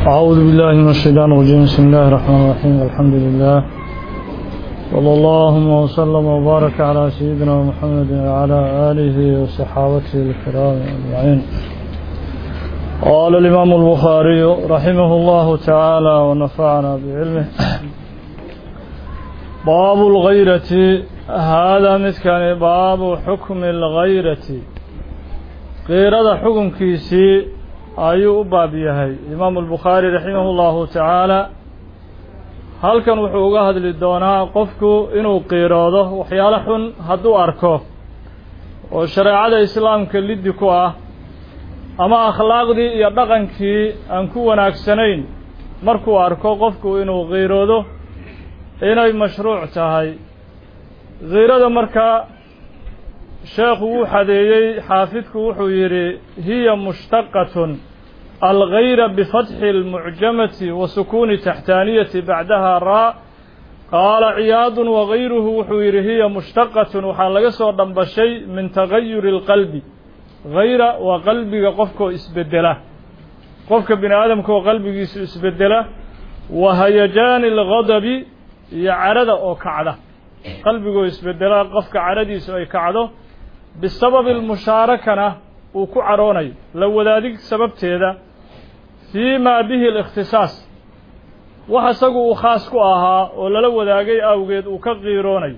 أعوذ بالله من الشيطان الرجيم بسم الله الرحمن الرحيم الحمد لله صلى الله وسلم وبارك على سيدنا محمد وعلى آله وصحابته الكرام أجمعين قال الإمام البخاري رحمه الله تعالى ونفعنا بعلمه باب الغيرة هذا مثكان باب حكم الغيرة غيرة حكم كيسي ayuu u baab yahay imaamu albukhaari raximah llahu tacaala halkan wuxuu uga hadli doonaa qofku inuu qiiroodo waxyaalo xun hadduu arko oo shareecada islaamka liddi ku ah ama akhlaaqdii iyo dhaqankii aan ku wanaagsanayn markuu arko qofku inuu qiiroodo inay mashruuc tahay kiirada markaa sheekhu wuu xadeeyey xaafidku wuxuu yidhi hiya mushtaqatun algayra bifatxi اlmucjamati wa sukuuni taxtaaniyati bacdaha raa qaala ciyaadun wagayruhu wuxuu yidhi hiya mushtaqatun waxaa laga soo dhambashay min tagayuri اlqalbi hayra waa qalbiga qofkoo isbedela qofka bini aadamkaoo qalbigiisu isbedela wa hayajaani اlgadabi iyo carada oo kacda qalbigoo isbedela qofka caradiisu ay kacdo bisababi almushaarakana uu ku caroonayo la wadaadig sababteeda fii maa bihi alikhtisaas wax isagu uu khaas ku ahaa oo lala wadaagay awgeed uu ka qiiroonayo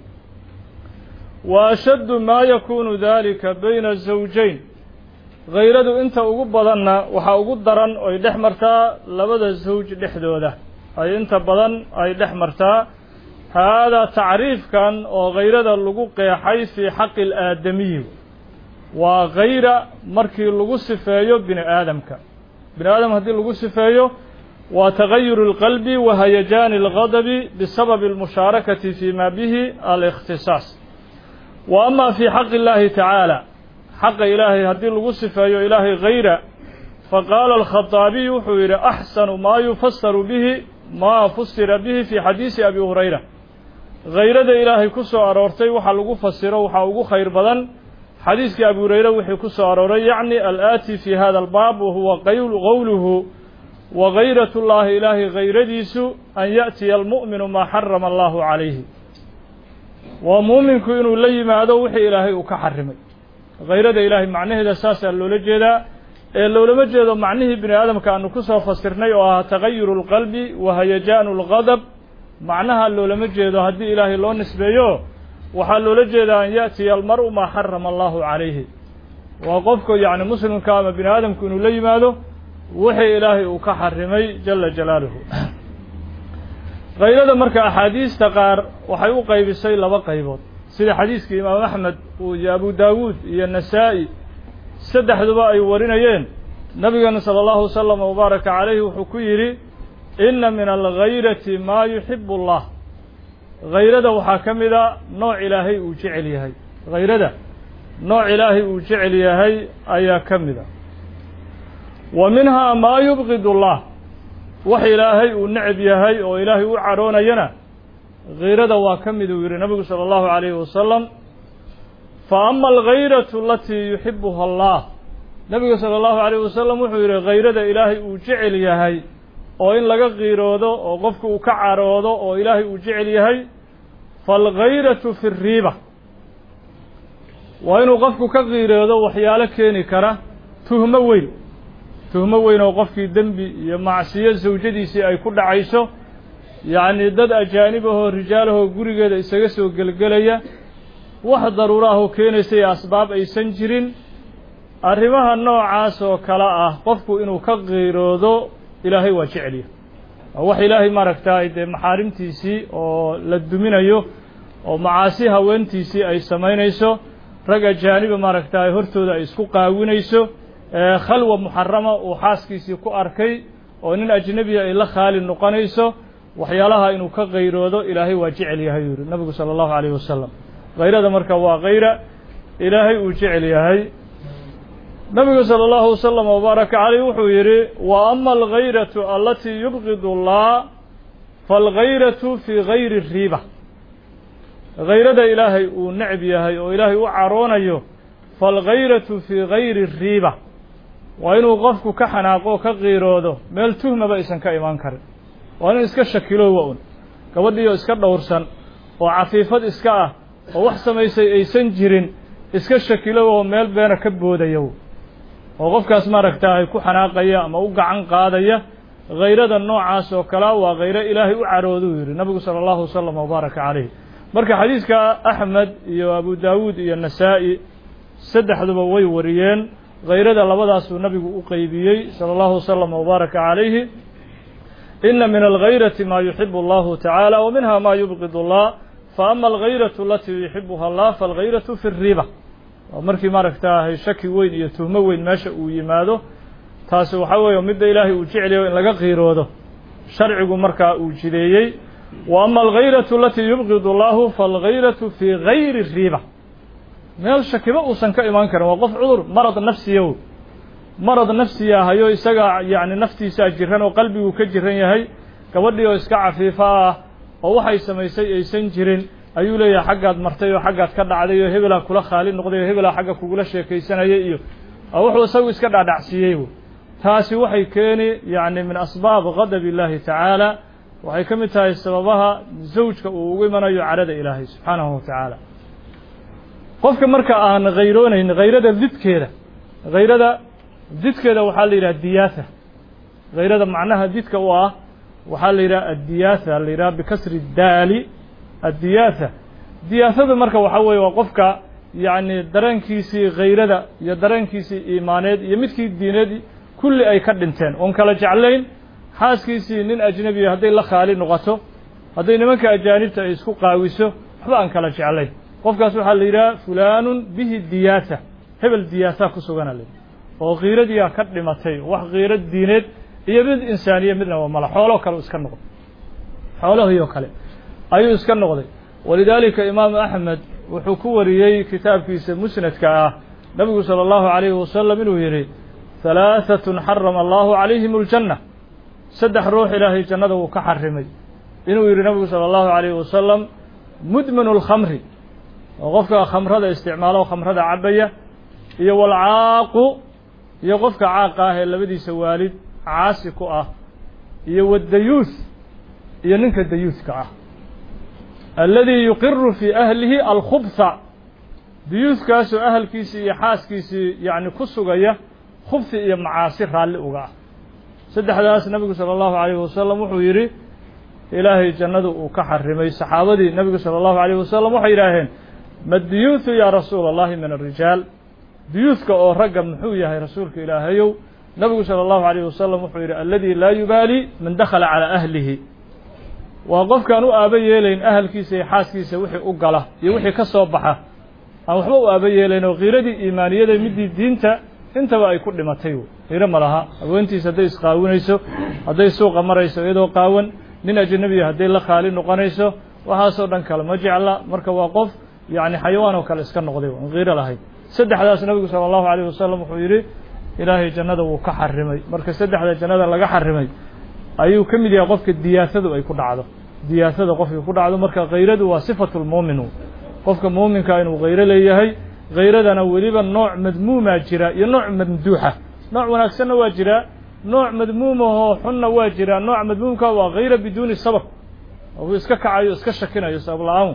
wa ashaddu maa yakuunu daalika bayna zawjayn hayradu inta ugu badanna waxaa ugu daran oy dhex martaa labada zawj dhexdooda ay inta badan ay dhex martaa haadaa tacriifkan oo hayrada lagu qeexay fii xaqi alaadamiyi waa hayra markii lagu sifeeyo bini aadamka bini aadam haddii lagu sifeeyo waa tagayuru اlqalbi wa hayajaani اlgadabi bisababi اlmushaarakati fii ma bihi alikhtisaas wa ama fii xaqi اllahi tacaala xaqa ilaahay haddii lagu sifeeyo ilaahay hayra faqaala alkhaطaabiy wuxuu yidhi axsanu maa yufasaru bihi ma fusira bihi fi xadiisi abi hurayra hayrada ilaahay ku soo aroortay waxa lagu fasiro waxaa ugu khayr badan xadiiskii abu hurayre wixii ku soo arooray yacni alaati fi hada albaab wahuwa qowluhu wa gayrat llahi ilaahay hayradiisu an yaأtiya almu'minu maa xarama allahu calayhi waa muuminku inuu la yimaado wixii ilaahay uu ka xarimay hayrada ilaahay macnaheeda saasaa loola jeedaa ee loolama jeedo macnihii bini aadamka aanu ku soo fasirnay oo ahaa tagayuru اlqalbi wa hayajaanu اlgadab macnaha loolama jeedo haddii ilaahay loo nisbeeyo waxaa loola jeedaa an yaأtiya almar'u maa xarama allahu calayhi waa qofka yacni muslimka ama bini aadamku inuu la yimaado wixii ilaahay uu ka xarimay jala jalaaluhu hayrada marka axaadiista qaar waxay u qaybisay laba qaybood sida xadiiskii imaam axmed iyo abu daawuud iyo nasaa-i saddexduba ay warinayeen nabigeena salى اllahu wasalam wabaaraka calayhi wuxuu ku yidhi inna min algayrati maa yuxibu اllah hayrada waxaa ka mid a nooc ilaahay uu jecel yahay hayrada nooc ilaahay uu jecel yahay ayaa ka mid a wa minhaa maa yubqid اllah wax ilaahay uu necab yahay oo ilaahay u caroonayana hayrada waa ka mid uu yidhi nabigu salى اllahu عalayhi wasalam fa ama algayratu alatii yuxibuha allah nabigu salى اllahu عalayh wasalam wuxuu yidhi hayrada ilaahay uu jecel yahay oo in laga qiiroodo oo qofku uu ka caroodo oo ilaahay uu jecel yahay faalgayratu fi riiba waa inuu qofku ka qiiroodo waxyaalo keeni kara tuhmo weyn tuhmo weyn oo qofkii dembi iyo macsiyo sawjadiisii ay ku dhacayso yacni dad ajaanib ahoo rijaalahoo gurigeeda isaga soo gelgelaya wax daruuro ah oo keenaysa iyo asbaab aysan jirin arrimaha noocaas oo kale ah qofku inuu ka qiiroodo ilaahay waa jecelya waa wax ilaahay maaragtay dee maxaarimtiisii oo la duminayo oo macaasi haweentiisii ay samaynayso rag ajaaniba maaragtay hortooda ay isku qaawinayso khalwa muxarama uu xaaskiisii ku arkay oo nin ajnebiya ay la khaali noqonayso waxyaalaha inuu ka qayroodo ilaahay waa jecel yahay yuu yihi nabigu sala allahu calayhi wasalam hayrada marka waa kayra ilaahay uu jecel yahay nabigu salى اllahu wasalam wbaaraka caleyh wuxuu yidhi wa ama algayratu alatii yubqid اllah faalgayratu fii gayri riiba hayrada ilaahay uu necb yahay oo ilaahay u caroonayo faalgayratu fii gayri riiba waa inuu qofku ka xanaaqo ka qiiroodo meel tuhmaba aysan ka imaan karin waa inuu iska shakiloowa un gabadhiioo iska dhowrsan oo cafiifad iska ah oo wax samaysay aysan jirin iska shakilow oo meel beena ka boodaya oo qofkaas maaragtaahay ku xanaaqaya ama u gacan qaadaya hayrada noocaas oo kalea waa khayro ilaahay u carooduu yidhi nabigu sala allahu wasalam wabaaraka calayh marka xadiidka axmed iyo abu daawuud iyo nasaa-i saddexduba way wariyeen hayrada labadaasuu nabigu u qeybiyey sala allahu wasalam wabaaraka calayhi ina min alghayrati maa yuxibu allahu tacaala wa minha ma yubqid allah faama alghayratu alatii yuxibuha allah faalghayratu fi riba waa markii maaragtaahay shaki weyn iyo tuhmo weyn meesha uu yimaado taasi waxaa weeye midda ilaahay uu jeclayo in laga qiiroodo sharcigu markaa uu jideeyey wa ama alghayratu alatii yubqid allahu faalghayratu fii gayri riba meel shakiba uusan ka imaan karin waa qof cudur marad nafsiyow marad nafsiya hayo isagaa yacni naftiisaa jiran oo qalbiguu ka jiran yahay gabadhii oo iska cafiifo ah oo waxay samaysay aysan jirin ayuu leeyahay xaggaad martay oo xaggaad ka dhacday oo hebelaa kula khaali noqday oo hebelaa xagga kugula sheekaysanayay iyo wuxuu isagu iska dhaadhacsiiyey taasi waxay keeni yacni min asbaab gadab illaahi tacaala waxay ka mid tahay sababaha zawjka uu ugu imanayo carada ilaahay subxaanahu wa tacaala qofka marka aan hayroonayn hayrada didkeeda hayrada didkeeda waxaa la yidhaha diyaatha hayrada macnaha didka u ah waxaa la yidhaha addiyaatha la yidhaha bikasri daali addiyaatha diyaathadu marka waxaa weeye waa qofka yacni dareenkiisii hayrada iyo dareenkiisii iimaaneed iyo midkii diineed kulli ay ka dhinteen oon kala jeclayn xaaskiisii nin ajnebiya hadday la khaali noqoto hadday nimanka ajaanibta ay isku qaawiso waxba aan kala jeclayn qofkaas waxaa la yidhaha fulaanun bihi diyaatha hebel diyaatha ku sugana la oo kiiradiia ka dhimatay wax kiiro diineed iyo mid insaaniya midna waa mala xooloo kale iska noqday xoolahiioo kale ayuu iska noqday walidaalika imaamu axmed wuxuu ku wariyey kitaabkiisa musnadka ah nabigu sala allahu calayhi wasalam inuu yidhi halaahatun xarama allahu calayhim aljanna saddex ruux ilaahay jannada wuu ka xarimay inuu yidhi nabigu sala allahu calayhi wasalam mudminu lkhamri oo qofka khamrada isticmaalo khamrada cabaya iyo walcaaqu iyo qofka caaqa ah ee labadiisa waalid caasi ku ah iyo waddayuuth iyo ninka dayuuthka ah alladii yuqiru fii ahlihi alkhubha dayuuthkaasoo ahalkiisii iyo xaaskiisii yacni ku sugaya khubhi iyo macaasi raalli uga ah saddexdaas nabigu sala allahu calayhi wasalam wuxuu yidhi ilaahay jannadu uu ka xarimay saxaabadii nabigu sala allahu calayhi wasalam waxay yidhaaheen ma diyuuthu yaa rasuula allahi min arijaal diyuuthka oo ragga muxuu yahay rasuulka ilaahayow nabigu sala allahu calayhi wasalam wuxuu yidhi alladii laa yubaali man dakhala calaa ahlihi waa qofkaan u aaba yeelayn ahalkiisa iyo xaaskiisa wixii u gala iyo wixii ka soo baxa aan waxba u aaba yeelayn oo kiiradii iimaaniyada midii diinta intaba ay ku dhimatay qiiro ma laha haweentiisa hadday isqaawinayso hadday suuqa marayso iyadoo qaawan nin ajanabiya hadday la khaali noqonayso waxaasoo dhan kale ma jecla marka waa qof yacni xayawaan oo kale iska noqday aan qiiro lahayn saddexdaas nabigu sala allahu calayh wasalam wuxuu yidhi ilaahay jannada wuu ka xarimay marka saddexda jannada laga xarimay ayuu ka mid yahay qofka diyaasadu ay ku dhacdo diyaasada qofkii ku dhacdo marka kayradu waa sifatulmuumin qofka muuminka inuu kayro leeyahay kayradana weliba nooc madmuumaa jira iyo nooc mamduuxa nooc wanaagsanna waa jiraa nooc madmuumahoo xunna waa jiraa nooc madmuumka waa kayra biduuni sabab uu iska kacayo iska shakinayo sabab la-aan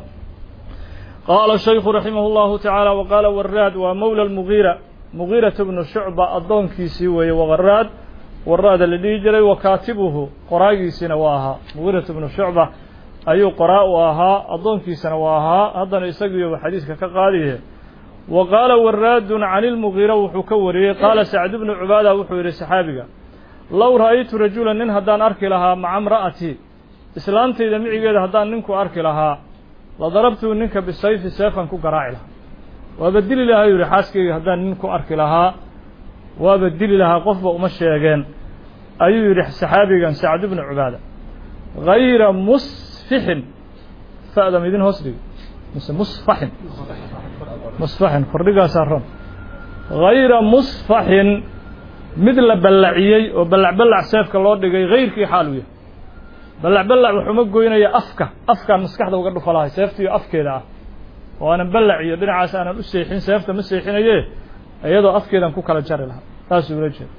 qaala shaykhu raximah اllahu tacaala waqaala waraad waa mowla mugiira mugiirata bnu shucba addoonkiisii weeye waqaraad waraada la dhihi jiray wa kaatibuhu qoraagiisina waa ahaa mugiirata bnu shucba ayuu qoraa u ahaa addoonkiisana waa ahaa haddana isagiiyoba xadiiska ka qaadiye wa qaala waraadun cani lmugiira wuxuu ka wariyey qaala sacdu bnu cubaada wuxuu yidhi saxaabiga low ra'aytu rajula nin haddaan arki lahaa maca mra'ati islaantayda micigeeda haddaan ninku arki lahaa la darabtuu ninka bisayfi seefan ku garaaci lahaa waaba dili lahaa yidhi xaaskayga haddaan nin ku arki lahaa waaba dili lahaa qofba uma sheegeen ayuu yidhi saxaabigan sacdu bnu cubaada hayra musfixin fa'dam idin hoos dhigi mise musfaxin musfaxin kordhigaasaa ron hayra musfaxin mid la ballaciyey oo ballac ballac seefka loo dhigay hayrkii xaal u yahay ballac ballac wuxuuma goynaya afka afkaan maskaxda uga dhufa lahay seeftiiyo afkeeda ah oo aanan ballac iyo dhinacaas aanan u seexin seefta ma seexinaye iyadoo afkeedan ku kala jari lahaa taasuu ula jeeda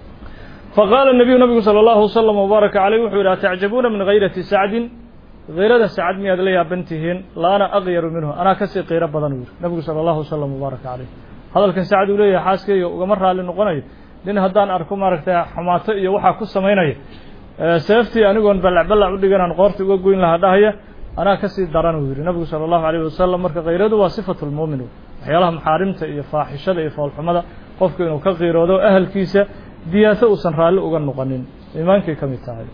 faqaala nabiyu nabigu sala allahu wasalam wbaaraka caleyh wuxuu yidhi atacjabuuna min hayrati sacdin hayrada sacad miyaad la yaaban tihiin la ana aqyaru minhu anaa kasii qiiro badan uu yidhi nabigu sala allahu wasalam wbaaraka caleyh hadalkan sacad uu leeyahay xaaskeyga ugama raalli noqonayo nin haddaan arko maaragtay xumaato iyo waxaa ku samaynaya seeftii anigoon ballac ballac u dhiganaan qoorta uga goyn lahaa dhahaya anaa kasii daran uu yidhi nabigu sala allahu alayh wasalam marka kayradu waa sifatu lmuumin waxyaalaha maxaarimta iyo faaxishada iyo foolxumada qofku inuu ka qiiroodo ahalkiisa diyaaso uusan raalli uga noqonin iimaankay ka mid tahay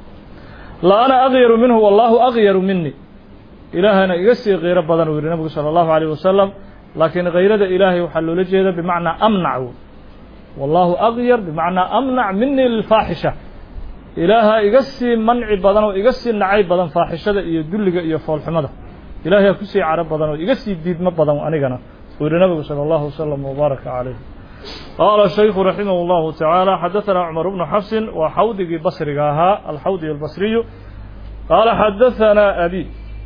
la ana aqyaru minhu wallahu aqyaru mini ilaahana iga sii qiiro badan uu yidhi nabigu sala allahu alayh wasalam laakiin kayrada ilaahay waxaa loola jeeda bimacnaa amnac wallahu aqyar bimacnaa amnac mini lilfaaxisha ilaaha iga sii manci badan oo iga sii nacay badan faaxishada iyo dulliga iyo foolxumada ilahay aa kusii caro badan oo iga sii diidmo badan anigana uu yihi nabigu salى اllahu waslm wbaaraka calayh qaala shaykhu raximah اllahu tacaala xadaثana cumar bnu xafsin waa xawdigii basriga ahaa alxawdi albasriyu qaala xadaثana abi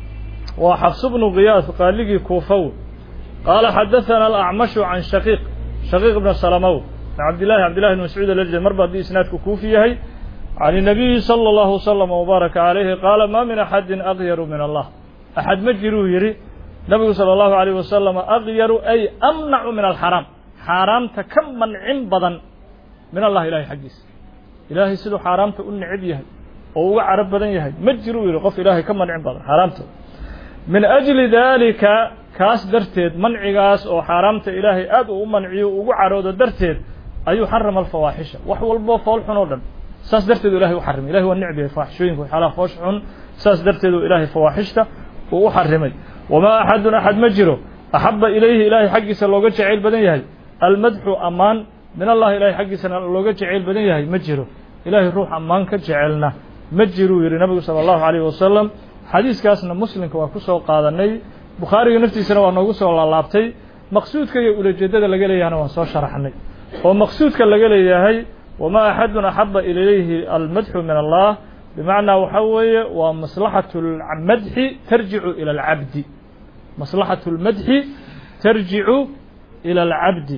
waa xafs bnu kiyaas qaaligii kuufaw qaala xadaثana alacmashu can shaqiiq shaqiiq bna salamaw cabdillahi cabdillahi bn mascuud alajdi mar ba haddii isnaadku kuufi yahay can الnabiyi slى اllahu wslm wbaaraka calayhi qaala ma min axadi aqyaru min allah axad ma jiruu yidhi nabigu salى اllahu alayh wasalam aqyaru ay amnacu min alxaraam xaaraamta ka mancin badan min allah ilahay xaggiisa ilaahay siduu xaaraamta u necab yahay oo uga carab badan yahay ma jiruu yidhi qof ilaahay ka mancin badan xaaraamta min ajli dalika kaas darteed mancigaas oo xaaraamta ilaahay aad uu u manciyo ugu caroodo darteed ayuu xarama alfawaaxisha wax walbo fool xun oo dhan saas darteed ilahay u xarimay ilahay waa necb yahay faaxishooyinka waxyaalaha foosh xun saas darteed ilahay fawaaxishta uu u xarimay wamaa axadun axad ma jiro axaba ilayhi ilahay xaggiisa looga jacayl badan yahay almadxu ammaan min allahi ilahay xaggiisana looga jacayl badan yahay ma jiro ilahay ruux ammaan ka jecelna ma jiruu yidhi nabigu sala allahu alayh wasalam xadiiskaasna muslimka waa ku soo qaadanay bukhaariga naftiisana waa noogu soo laalaabtay maqsuudka iyo ulajeedada laga leeyahana waan soo sharaxnay oo maqsuudka laga leeyahay wma axadun axaba ilayhi almadxu min allah bimacnaa waxa weeye waa maslaxatu lmadxi tarjicu ila alcabdi maslaxatu lmadxi tarjicu ila alcabdi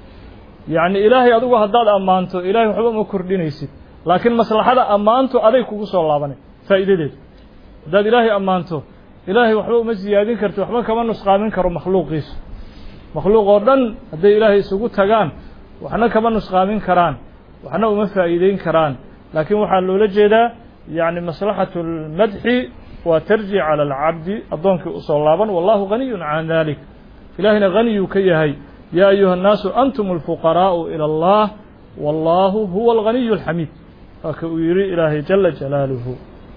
yacni ilaahay adigu haddaad ammaanto ilahay waxba uma kordhinaysid laakiin maslaxada ammaantu aday kugu soo laabanay faa'iidadeedu haddaad ilaahay ammaanto ilaahay waxba uma siyaadin karti waxba kama nusqaamin karo makhluuqiisu makhluuq oo dhan hadday ilaahay isugu tagaan waxna kama nusqaamin karaan waxna uma faa'iideyn karaan laakiin waxaa loola jeedaa yani maslaxatu اlmadxi waa tarji calى alcabdi addoonkii usoo laaban wallahu ganiyu can dalik ilahina haniyuu ka yahay ya ayuha الnaasu antum اlfuqaraءu ilى اllah wallahu huwa اlganiyu اlxamiid waaka uu yihi ilaahay jala jalaaluhu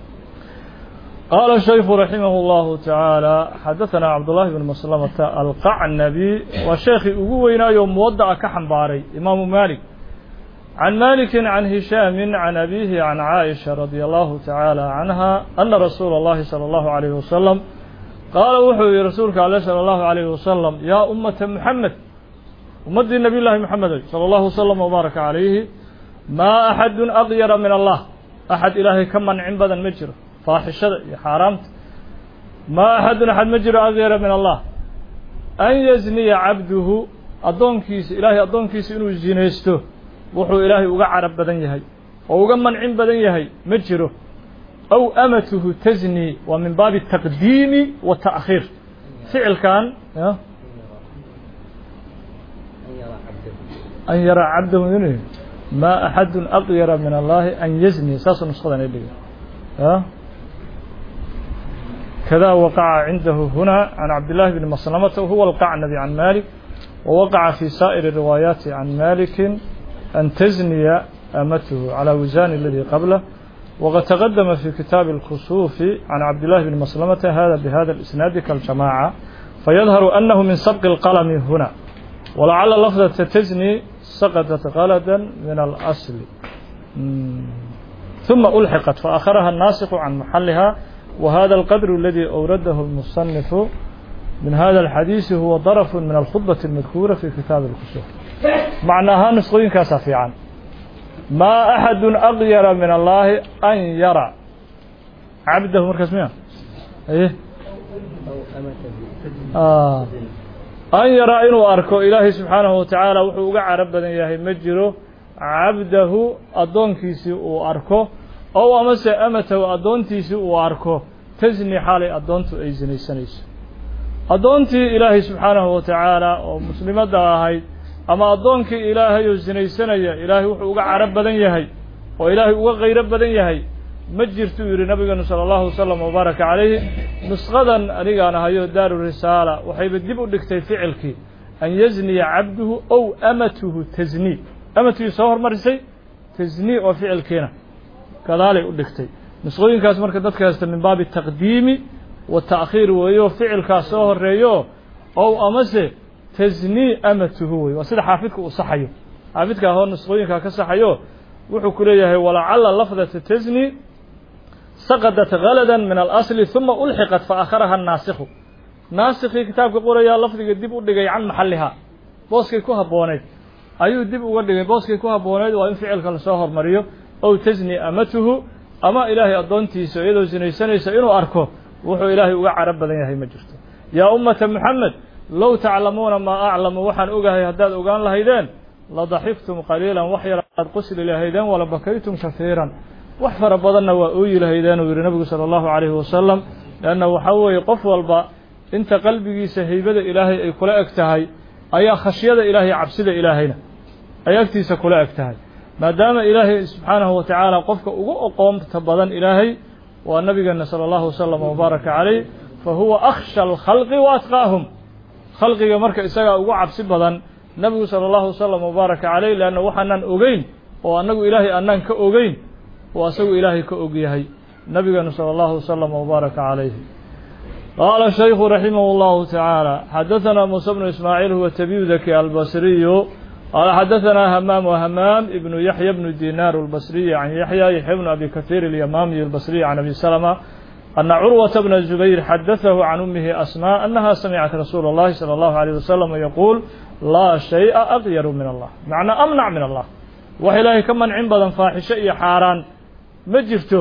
qaala shayku raximah اllahu taعaalى xadaثana cabdullahi bn maslamata alqacnabi waa sheekhii ugu weynaayo muwadaca ka xambaaray imaamu malik عن مالك عن هشام عن أبيه عن عائشة رضي الله تعالى عنها أن رسول الله صلى الله عليه وسلم قال وحوي رسولك عليه صلى الله عليه وسلم يا أمة محمد أمة النبي الله محمد صلى الله وسلم وبارك عليه ما أحد أغير من الله أحد إلهي كم من عبدا مجر فاحشة حرامت ما أحد أحد مجر أغير من الله أن يزني عبده أدونكيس إلهي أدونكيس إنه زينيسته wuxuu ilaahay uga carab badan yahay oo uga mancin badan yahay ma jiro aw amatuhu tazni waa min baabi taqdiimi wa ta'khiir ficilkan an yaraa cabdahu in ma axadun aqyara min allahi an yazni saasuu nusqadan ay dhigay kada waqaca cindahu huna can cabdillahi bni maslamata huwa alqacnabi can malik ووقع في سائر الروايات عن مالك أن تزني أمته على وزان الذي قبله وقد تقدم في كتاب الكسوف عن عبد الله بن مسلمة هذا بهذا الإسناد كالجماعة فيظهر أنه من سبق القلم هنا ولعل لفظة تزني سقطت غلدا من الأصل ثم ألحقت فأخرها الناسخ عن محلها وهذا القدر الذي أورده المصنف من هذا الحديث هو ضرف من الخطبة المذكورة في كتاب الكسوف معناها نسخين كاسفيعا ما أحد أغير من الله أن يرى عبده مركز مين إيه آه. أن يرى إنه أركو إلهي سبحانه وتعالى وحوق عرب بدن ياهي مجره cabdahu addoonkiisii uu arko ow amase amatahu addoontiisii uu arko tasni xaalay addoontu ay sinaysanayso addoontii ilaahay subxaanahu wa tacaala oo muslimadda ahayd ama addoonkii ilaahay oo sinaysanaya ilaahay wuxuu uga caro badan yahay oo ilaahay uga qayro badan yahay ma jirtuu yidhi nabigeenu sala allahu wasalam wabaaraka calayhi nusqadan anigaan ahayo daaru risaala waxayba dib u dhigtay ficilkii an yazniya cabduhu ow amatuhu tasnii amatuhii soo hormarisay tasnii oo ficilkiina gadaalay u dhigtay nusqooyinkaas marka dadka haysta min baabi taqdiimi wa ta'khiir weeyo ficilkaas soo horeeyo ow amase tasnii amatuhu wey waa sida xaafidka uu saxayo xaafidka ahoo nusqooyinkaa ka saxayo wuxuu ku leeyahay walacala lafdata tasni saqadat galadan min alasli uma ulxiqat fa akharaha naasikhu naasikii kitaabka qorayaa lafdiga dib u dhigay can maxallihaa booskay ku habbooneyd ayuu dib uga dhigay booskay ku habbooneyd waa in ficilka lasoo hormariyo ow tasni amatuhu ama ilaahay addoontiisa iyadoo sinaysanaysa inuu arko wuxuu ilaahay uga caro badan yahay ma jirto yaa ummata moxamed low taclamuuna maa aclamu waxaan ogahay haddaad ogaan lahaydeen ladaxiftum qaliilan wax yar aad qusli lahaydeen wala bakaytum kahiiran wax fara badanna waa ooyi lahaydeen uu yidhi nabigu sala allahu calayhi wasalam leanna waxaa weeye qof walba inta qalbigiisa haybada ilaahay ay kula eg tahay ayaa khashyada ilaahay cabsida ilaahayna ay agtiisa kula eg tahay maadaama ilaahay subxaanahu wa tacaala qofka ugu oqoonta badan ilaahay waa nabigeena sala allahu wasalam wabaaraka calayh fa huwa akhsha alkhalqi wa atqaahum khalqiga marka isagaa ugu cabsi badan nabigu sala allahu wasalam wabaaraka calayh leanna waxaanaan ogeyn oo annagu ilaahay annaan ka ogeyn oo asagu ilaahay ka og yahay nabigeenu sala allahu wasalam wabaaraka calayhi qaala shaykhu raximah allahu tacaala xadaثana muuse bnu ismaaciil huwa tabyudaki albasriyu qaala xadaثana hamaam whamaam ibnu yaxya bnu dinaar albasriyi can yaxya yaxya bnu abi kahiir alyamaamiy albasriyi can abi salama ana curwata bna zubayr xadaثahu can umihi asmaa anaha samicat rasuula اllahi salى allahu alayh wasalam yaquul laa shayءa aqyaru min allah macnaa amnac min allah wax ilaahay ka mancin badan faaxisho iyo xaaraan ma jirto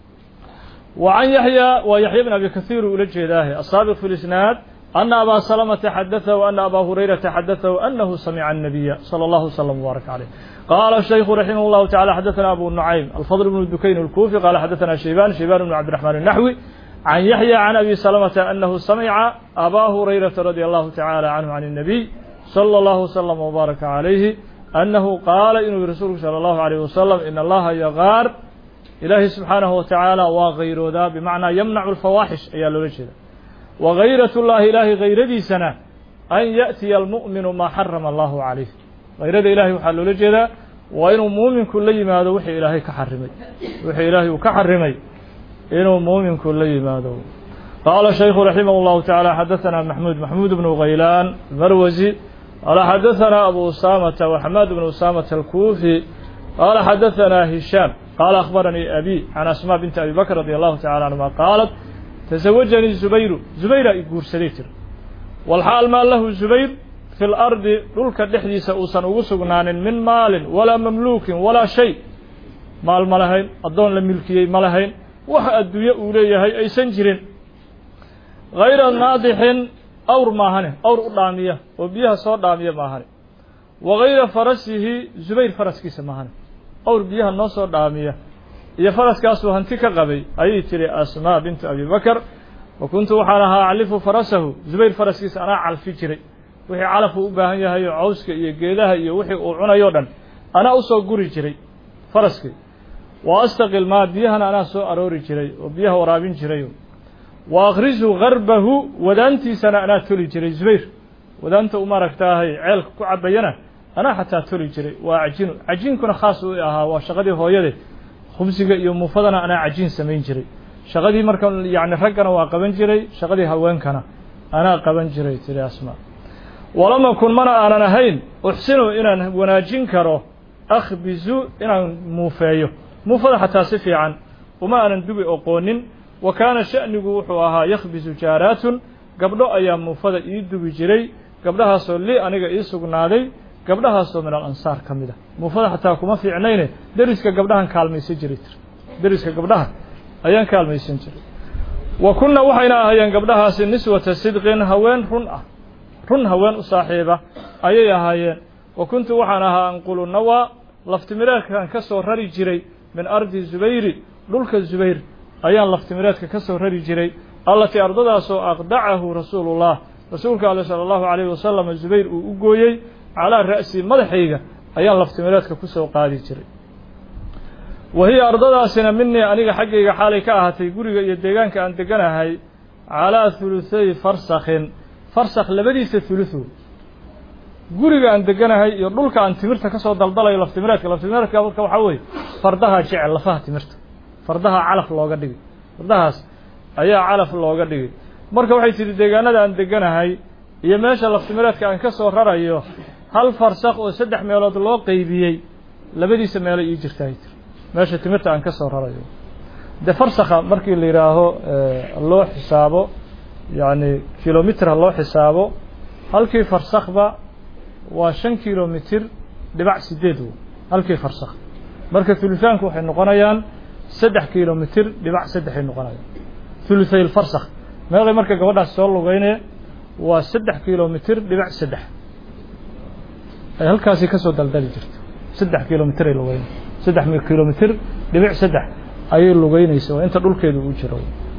wa can yaxya waa yaxya bn abi kahiir uu ula jeedaahe asaabiq fi lisnaad ana abaa salamata xadaثahu ana abaa hurayrata xadaثahu anahu samica الnabiya salى اllahu wslam wbaaraka caleyh qaala shaykhu raximah اllahu tacala xadaثana abu nucaym alfadl bnu dukayn اlkufi qala xadaثana shayban shayban bn cabdiraxmaan الnaxwi can yaxya can abi salamata anahu samica abaa hurayrata radi allahu tacala canhu can الnabiy slى اllahu wslm wbaaraka calayhi annahu qaala inuu yihi rasuulku salى allahu alayh wasalam in allaha yagaar ilaahay subxaanahu watacaala waa kayroodaa bimacnaa yamnacu alfawaaxish ayaa loola jeeda wa gayrat llahi ilaahay hayradiisana an yaأtiya almu'minu maa xarama allahu calayh hayrada ilahay waxaa loola jeedaa waa inuu muuminku la yimaado wixii ilaahay ka xarimay wixii ilaahay uu ka xarimay inuu muuminku la yimaado qaala shaykhu raximah اllahu taعala xadaثana maxmuud maxmuud bnu khaylaan marwasi qaala xadaثana abu usamata waxamaad bnu usamata alkufi qaala xadaثana hishaam qaala akhbaranii abi can asma binti abi bakr radi allahu tacala canhuma qaalat tasawajanii zubayru zubayra i guursaday tir walxaal maa lahu zubayr fi lardi dhulka dhexdiisa uusan ugu sugnaanin min maalin walaa mamluukin walaa shay maal ma lahayn addoon la milkiyey ma lahayn wax adduunye uu leeyahay aysan jirin hayra naadixin awr maahane awr u dhaamiya oo biyaha soo dhaamiya maahane wa hayra farasihi zubayr faraskiisa maahane awr biyaha noo soo dhaamiya iyo faraskaasuu hanti ka qabay ayay tiri asmaa bintu abi bakar wa kuntu waxaan ahaa aclifu farasahu zubayr faraskiisa anaa calfi jiray wixii calafuu u baahan yahay oo cawska iyo geedaha iyo wixii uu cunayo dhan anaa usoo guri jiray faraskii wa astaqil maa biyahana anaa soo aroori jiray oo biyaha waraabin jiray wa akhrisu garbahu wadaantiisana anaa toli jiray zubayr wadaanta u maaragtaahay ceelka ku cabayana anaa xataa toli jiray waa cajinu cajiinkuna khaas u ahaa waa shaqadii hooyade khubsiga iyo muufadana anaa cajiin samayn jiray shaqadii marka yacni raggana waa qaban jiray shaqadii haweenkana anaa qaban jiray tiri asmaa walama kun mana aanan ahayn uxsinu inaan wanaajin karo akhbisu inaan muufeeyo muufada xataa si fiican uma aanan dubi oqoonin wa kaana sha'nigu wuxuu ahaa yakhbisu jaaraatun gabdho ayaa muufada ii dubi jiray gabdhahaasoo li aniga ii sugnaaday gabdhahaasoo min alansaar ka mid a muufada xataa kuma fiicnayne deriska gabdhahan kaalmaysan jiray tir deriska gabdhaha ayaan kaalmaysan jiray wa kunna waxayna ahaayeen gabdhahaasi niswata sidqin haween run ah run haween u saaxiiba ayay ahaayeen wa kuntu waxaan ahaa anqulu nawaa laftimireedkaan ka soo rari jiray min ardi zubayri dhulka zubayr ayaan laftimireedka ka soo rari jiray allatii ardadaasoo aqdacahu rasuulullah rasuulka ale sala allahu calayhi wasalam zubayr uu u gooyey calaa ra'si madaxayga ayaan laftimireedka ku soo qaadi jiray wa hiya ardadaasina minii aniga xaggayga xaalay ka ahaatay guriga iyo deegaanka aan deganahay calaa huluthay farsakhin farsakh labadiisa huluhu guriga aan deganahay iyo dhulka aan timirta ka soo daldalayo laftimireedka laftimireedka marka waxaa weeye fardaha jecel lafaha timirta fardaha calaf looga dhigay fardahaas ayaa calaf looga dhigay marka waxay tidhi deegaanada aan deganahay iyo meesha laftimireedka aan ka soo rarayo hal farsakh oo saddex meelood loo qeybiyey labadiisa meelo ii jirta ay tiri meesha timirta aan ka soo rarayo de farsakha markii la yidhaaho loo xisaabo yacni kilomitr ha loo xisaabo halkii farsakhba waa shan kilomitir dhibac sideed w halkii farsakh marka huluthaanku waxay noqonayaan saddex kilomitir dhibac saddexay noqonayaan huluthay lfarsakh meeqay marka gabadhaas soo lugeynaya waa saddex kilomitir dhibac saddex ay halkaasi kasoo daldali jirto saddex kilomitir ay lugeynay saddex kilomitir dhibic saddex ayay lugeynaysa waa inta dhulkeedu uu jiro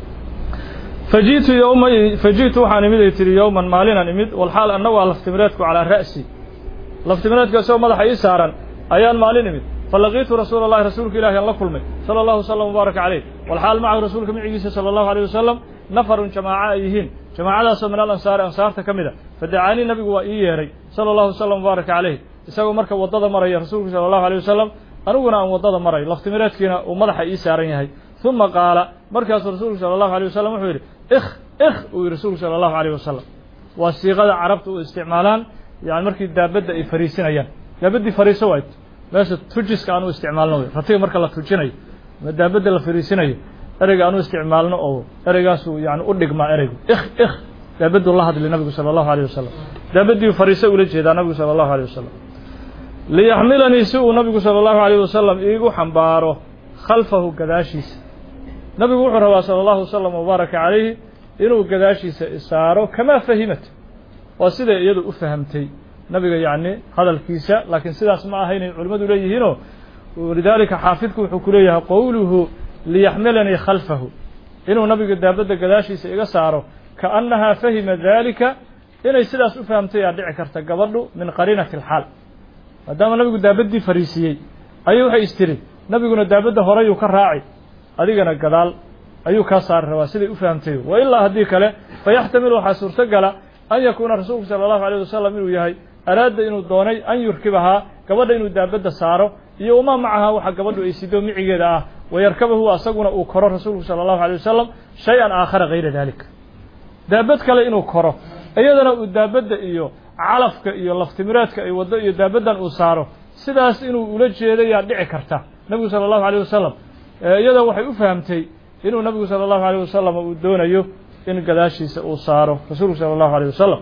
faji'tu yowma faji'tu waxaan imid ay tihi yowman maalinaan imid walxaal anna waa laftimireedku calaa ra'si laftimireedka isagoo madaxa ii saaran ayaan maalin imid falaqiitu rasuula allahi rasuulka ilahi aan la kulmay sala allahu wasalam mubaaraka caleyh walxaal macahu rasuulka micigiisa sala allahu aleyh wasalam nafarun jamaaca ay yihiin jamaacadaasoo min al ansaari ansaarta ka mid a fadacaanii nabigu waa ii yeeray sala allahu wasalam mubaaraka caleyh isagoo marka waddada maraya rasuulku sala allahu aleyh wasalam aniguna aan waddada maray laftimireedkiina uu madaxa ii saaran yahay uma qaala markaasuu rasuulku sala allahu aleyh wasalam wuxuu yidhi ikh ikh uu yidhi rasuulku sala allahu aleyh wasalam waa siiqada carabta u isticmaalaan yani markii daabadda ay fariisinayaan daabaddii fariiso waayt meesha tujiska aan u isticmaalno wey ratiga marka la tujinayo ama daabadda la fariisinayo ereyga aan u isticmaalno oo ereygaasuu yani u dhigmaa ereygu ikh ikh daabaddu la hadli nabigu sala allahu aleyh wasalam daabaddii fariiso ula jeedaa nabigu sala allahu aleyh wasalam liyaxmilanii si uu nabigu sala allahu aleyh wasalam iigu xambaaro khalfahu gadaashiisa nabigu wuxuu rabaa sala allahu wasalam wabaaraka calayhi inuu gadaashiisa isaaro kamaa fahimat waa siday iyadu u fahamtay nabiga yacni hadalkiisa laakiin sidaas ma aha inay culimmadu leeyihiinoo walidaalika xaafidku wuxuu ku leeyahay qowluhu liyaxmilanii khalfahu inuu nabiga daabadda gadaashiisa iga saaro kaannahaa fahima daalika inay sidaas u fahamtay aa dhici karta gabadhu min qariinati alxaal maadaama nabigu daabaddii fariisiyey ayay waxay istiri nabiguna daabadda horeyuu ka raaci adigana gadaal ayuu kaa saari rabaa siday u fahamtay wa ilaa haddii kale fayaxtamilu waxaa suurtogala an yakuuna rasuulku sala allahu aleyh wasalam inuu yahay araada inuu doonay an yurkibahaa gabadha inuu daabadda saaro iyo umaa macahaa waxa gabadhu ay sido micigeeda ah wayarkabahu asaguna uu koro rasuulku sala allahu aleyh wasalam shay-an aakhara hayra dalik daabad kale inuu koro iyadana uu daabadda iyo calafka iyo laftimireedka ay waddo iyo daabaddan uu saaro sidaas inuu ula jeedayaa dhici karta nabigu sala allahu aleyh wasalam iyada waxay u fahamtay inuu nabigu sala allahu aleyh wasalam uu doonayo in gadaashiisa uu saaro rasuulku sala allahu aleyh wasalam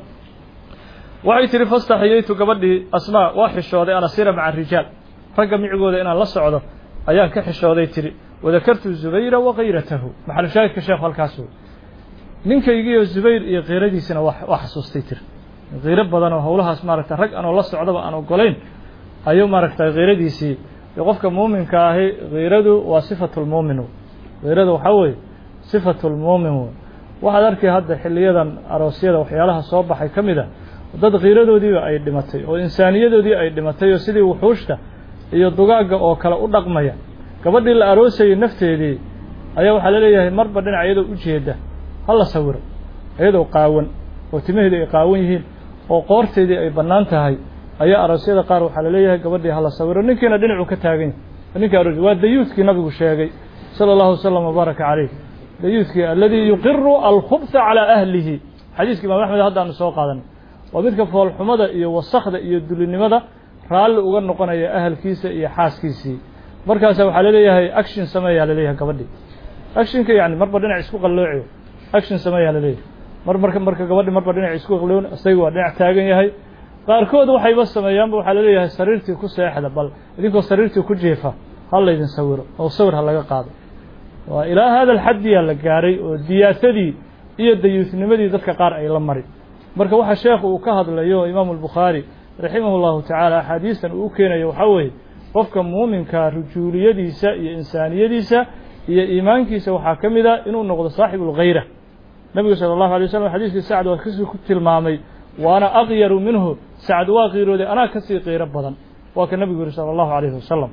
waxay tihi fastaxiyeytu gabadhii asmaa waa xishooday an asira maca arijaal ragga micigooda inaan la socdo ayaan ka xishooday tihi wadakartu zubayra wakayratahu maxalushaahidka sheekhu halkaas wey ninkaygiiyo zubayr iyo kiiradiisina waa xasuustay tiri kiiro badan oo howlahaas maaragta rag anoo la socdaba aan ogolayn ayuu maaragtay kiiradiisii qofka muuminka ahi kiiradu waa sifatulmuumin kiirada waxaa weeye sifatulmuumin wey waxaad arkay hadda xiliyadan aroosyada waxyaalaha soo baxay ka mid a dad kiiradoodiiba ay dhimatay oo insaaniyadoodii ay dhimatay oo sidii wuxuushta iyo dugaagga oo kale u dhaqmaya gabadhii la aroosayay nafteedii ayaa waxaa laleeyahay marba dhinac iyadoo u jeeda ha la sawiro iyadoo qaawan oo timaheedii ay qaawan yihiin oo qoorteedii ay bannaan tahay ayaa aroosyada qaar waxaa laleeyahay gabadhii hala sawiro ninkiina dhinacuu ka taagan yahay ninka aroos waa dayuudkii nabigu sheegay sala allahu wasalam wabaaraka caleyh dayuudkii aladii yuqiru alkhubha calaa ahlihi xadiiska imaam axmed haddaanu soo qaadanay waa midka foolxumada iyo wasakda iyo dulinimada raalli uga noqonaya ahalkiisa iyo xaaskiisii markaasa waxaa laleeyahay action sameeyaa laleeyahay gabadhii actionka yani marba dhinac isku qallooci action sameeyaa laleeyahay mar marka marka gabadhi marba dhinac isku qalloon isaga waa dhinac taagan yahay qaarkood waxayba sameeyaanba waxaa laleeyahay sariirtii ku seexda bal idinkoo sariirtii ku jeefa ha laydin sawiro oo sawir ha laga qaado waa ilaa hada alxaddiyaa la gaaray oo diyaasadii iyo dayuusnimadii dadka qaar ay la mari marka waxa sheekhu uu ka hadlayo imaamu albukhaari raximahu llahu tacaala axaadiistan uu u keenayo waxaa weeye qofka muuminkaa rujuuliyadiisa iyo insaaniyadiisa iyo iimaankiisa waxaa ka mid a inuu noqdo saaxibu lkhayra nebigu sala allahu alay wasalam xadiiskii sacd waa kasii ku tilmaamay waana aqyaru minhu sacd waa qiirooday anaa kasii qiiro badan waa ka nebigu yihi sala allahu alayhi wasalam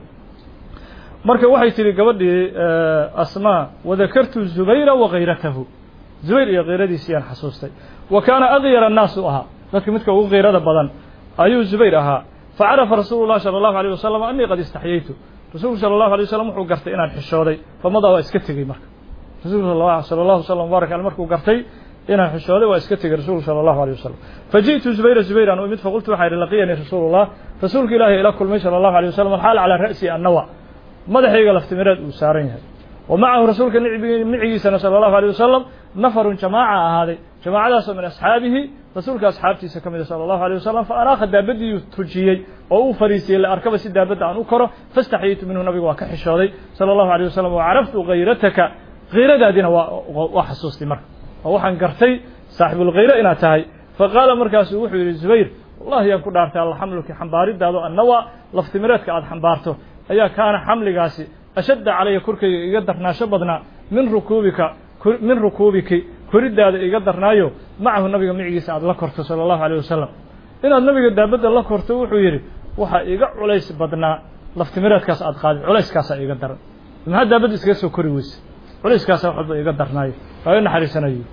marka waxay tihi gabadhii asmaa wadakartu zubayra wakayratahu zubayr iyo kiyradiisiyaan xasuustay wa kaana akyara annaas u ahaa dadka midka ugu kiirada badan ayuu zubayr ahaa facarafa rasuulu llahi sala allahu alayh wasalam anii qad istaxyaytu rasuulku sala allahu alay wasalam wuxuu gartay inaan xishooday famadaa waa iska tegey marka rasuulku sala allahu wasalam mubarak ale markuu gartay inaan xishooday waa iska tegey rasuulku sala allahu alayh wasalam faji'tu zubayra zubayran u imid faqultu waxaa yidhi laqiyanii rasuulullah rasuulka ilaahay ila kulmay sala allahu alay wasalam alxaal calaa ra'si annawa madaxayga laftimireed uu saaran yahay wa macahu rasuulka micigiisana sala allahu alay wasalam nafarun jamaaca ahaaday jamaacadaasoo min asxaabihi rasuulka asxaabtiisa ka mida sala allahu alay wasalam fa anaakha daabadiiu tujiyey oo uu fariisiyey la arkaba si daabadda aan u koro fastaxyitu minhu nabigu waa ka xishooday sala allahu alay wasalam wa caraftu khayrataka khiiradaadina waa xasuustay marka oo waxaan gartay saaxibulkhayre inaad tahay fa qaala markaasu wuxuu yidhi zubayr wallahi yaan ku dhaartay alla xamluki xambaaridaado annawa laftimireedka aada xambaarto ayaa kaana xamligaasi ashadda calaya korkayga iga darnaasho badnaa min rukuubika min rukuubiki koriddaada iga darnaayo macahu nabiga micigiisa aada la korto sala allahu alayh wasalam inaad nabiga daabadda la korto wuxuu yidhi waxaa iga culays badnaa laftimireedkaas aad qaadid culayskaasaa iga daran maxaa daabadda iskaga soo kori weyse culayskaasaa wax walba iga darnaayo waa i naxariisanayo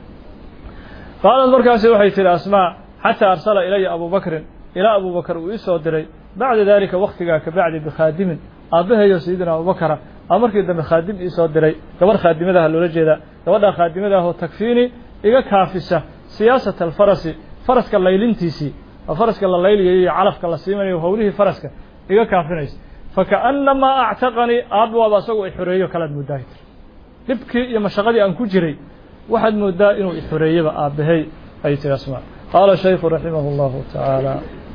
qaalad markaasi waxay tihi asmaa xataa arsala ilaya abu bakrin ilaa abu bakr uu ii soo diray bacda dalika waktigaa ka bacdi bikhaadimin aabbahayo sayidina abubakara a markii dambe khaadim ii soo diray gabarh khaadimadaha loola jeedaa gabadhaa khaadimadaahoo takfiini iga kaafisa siyaasata alfarasi faraska laylintiisii oo faraska la layliyayo iyo calafka la siimanayo howlihii faraska iga kaafinaysa fakaannamaa actaqanii aabba waaba asagoo i xoreeyo kalaad moodaahi tir dhibkii iyo mashaqadii aan ku jiray waxaad moodaa inuu i xoreeyaba aabbahay ay tiri asmaa qaala shaykhu raximah اllahu tacaala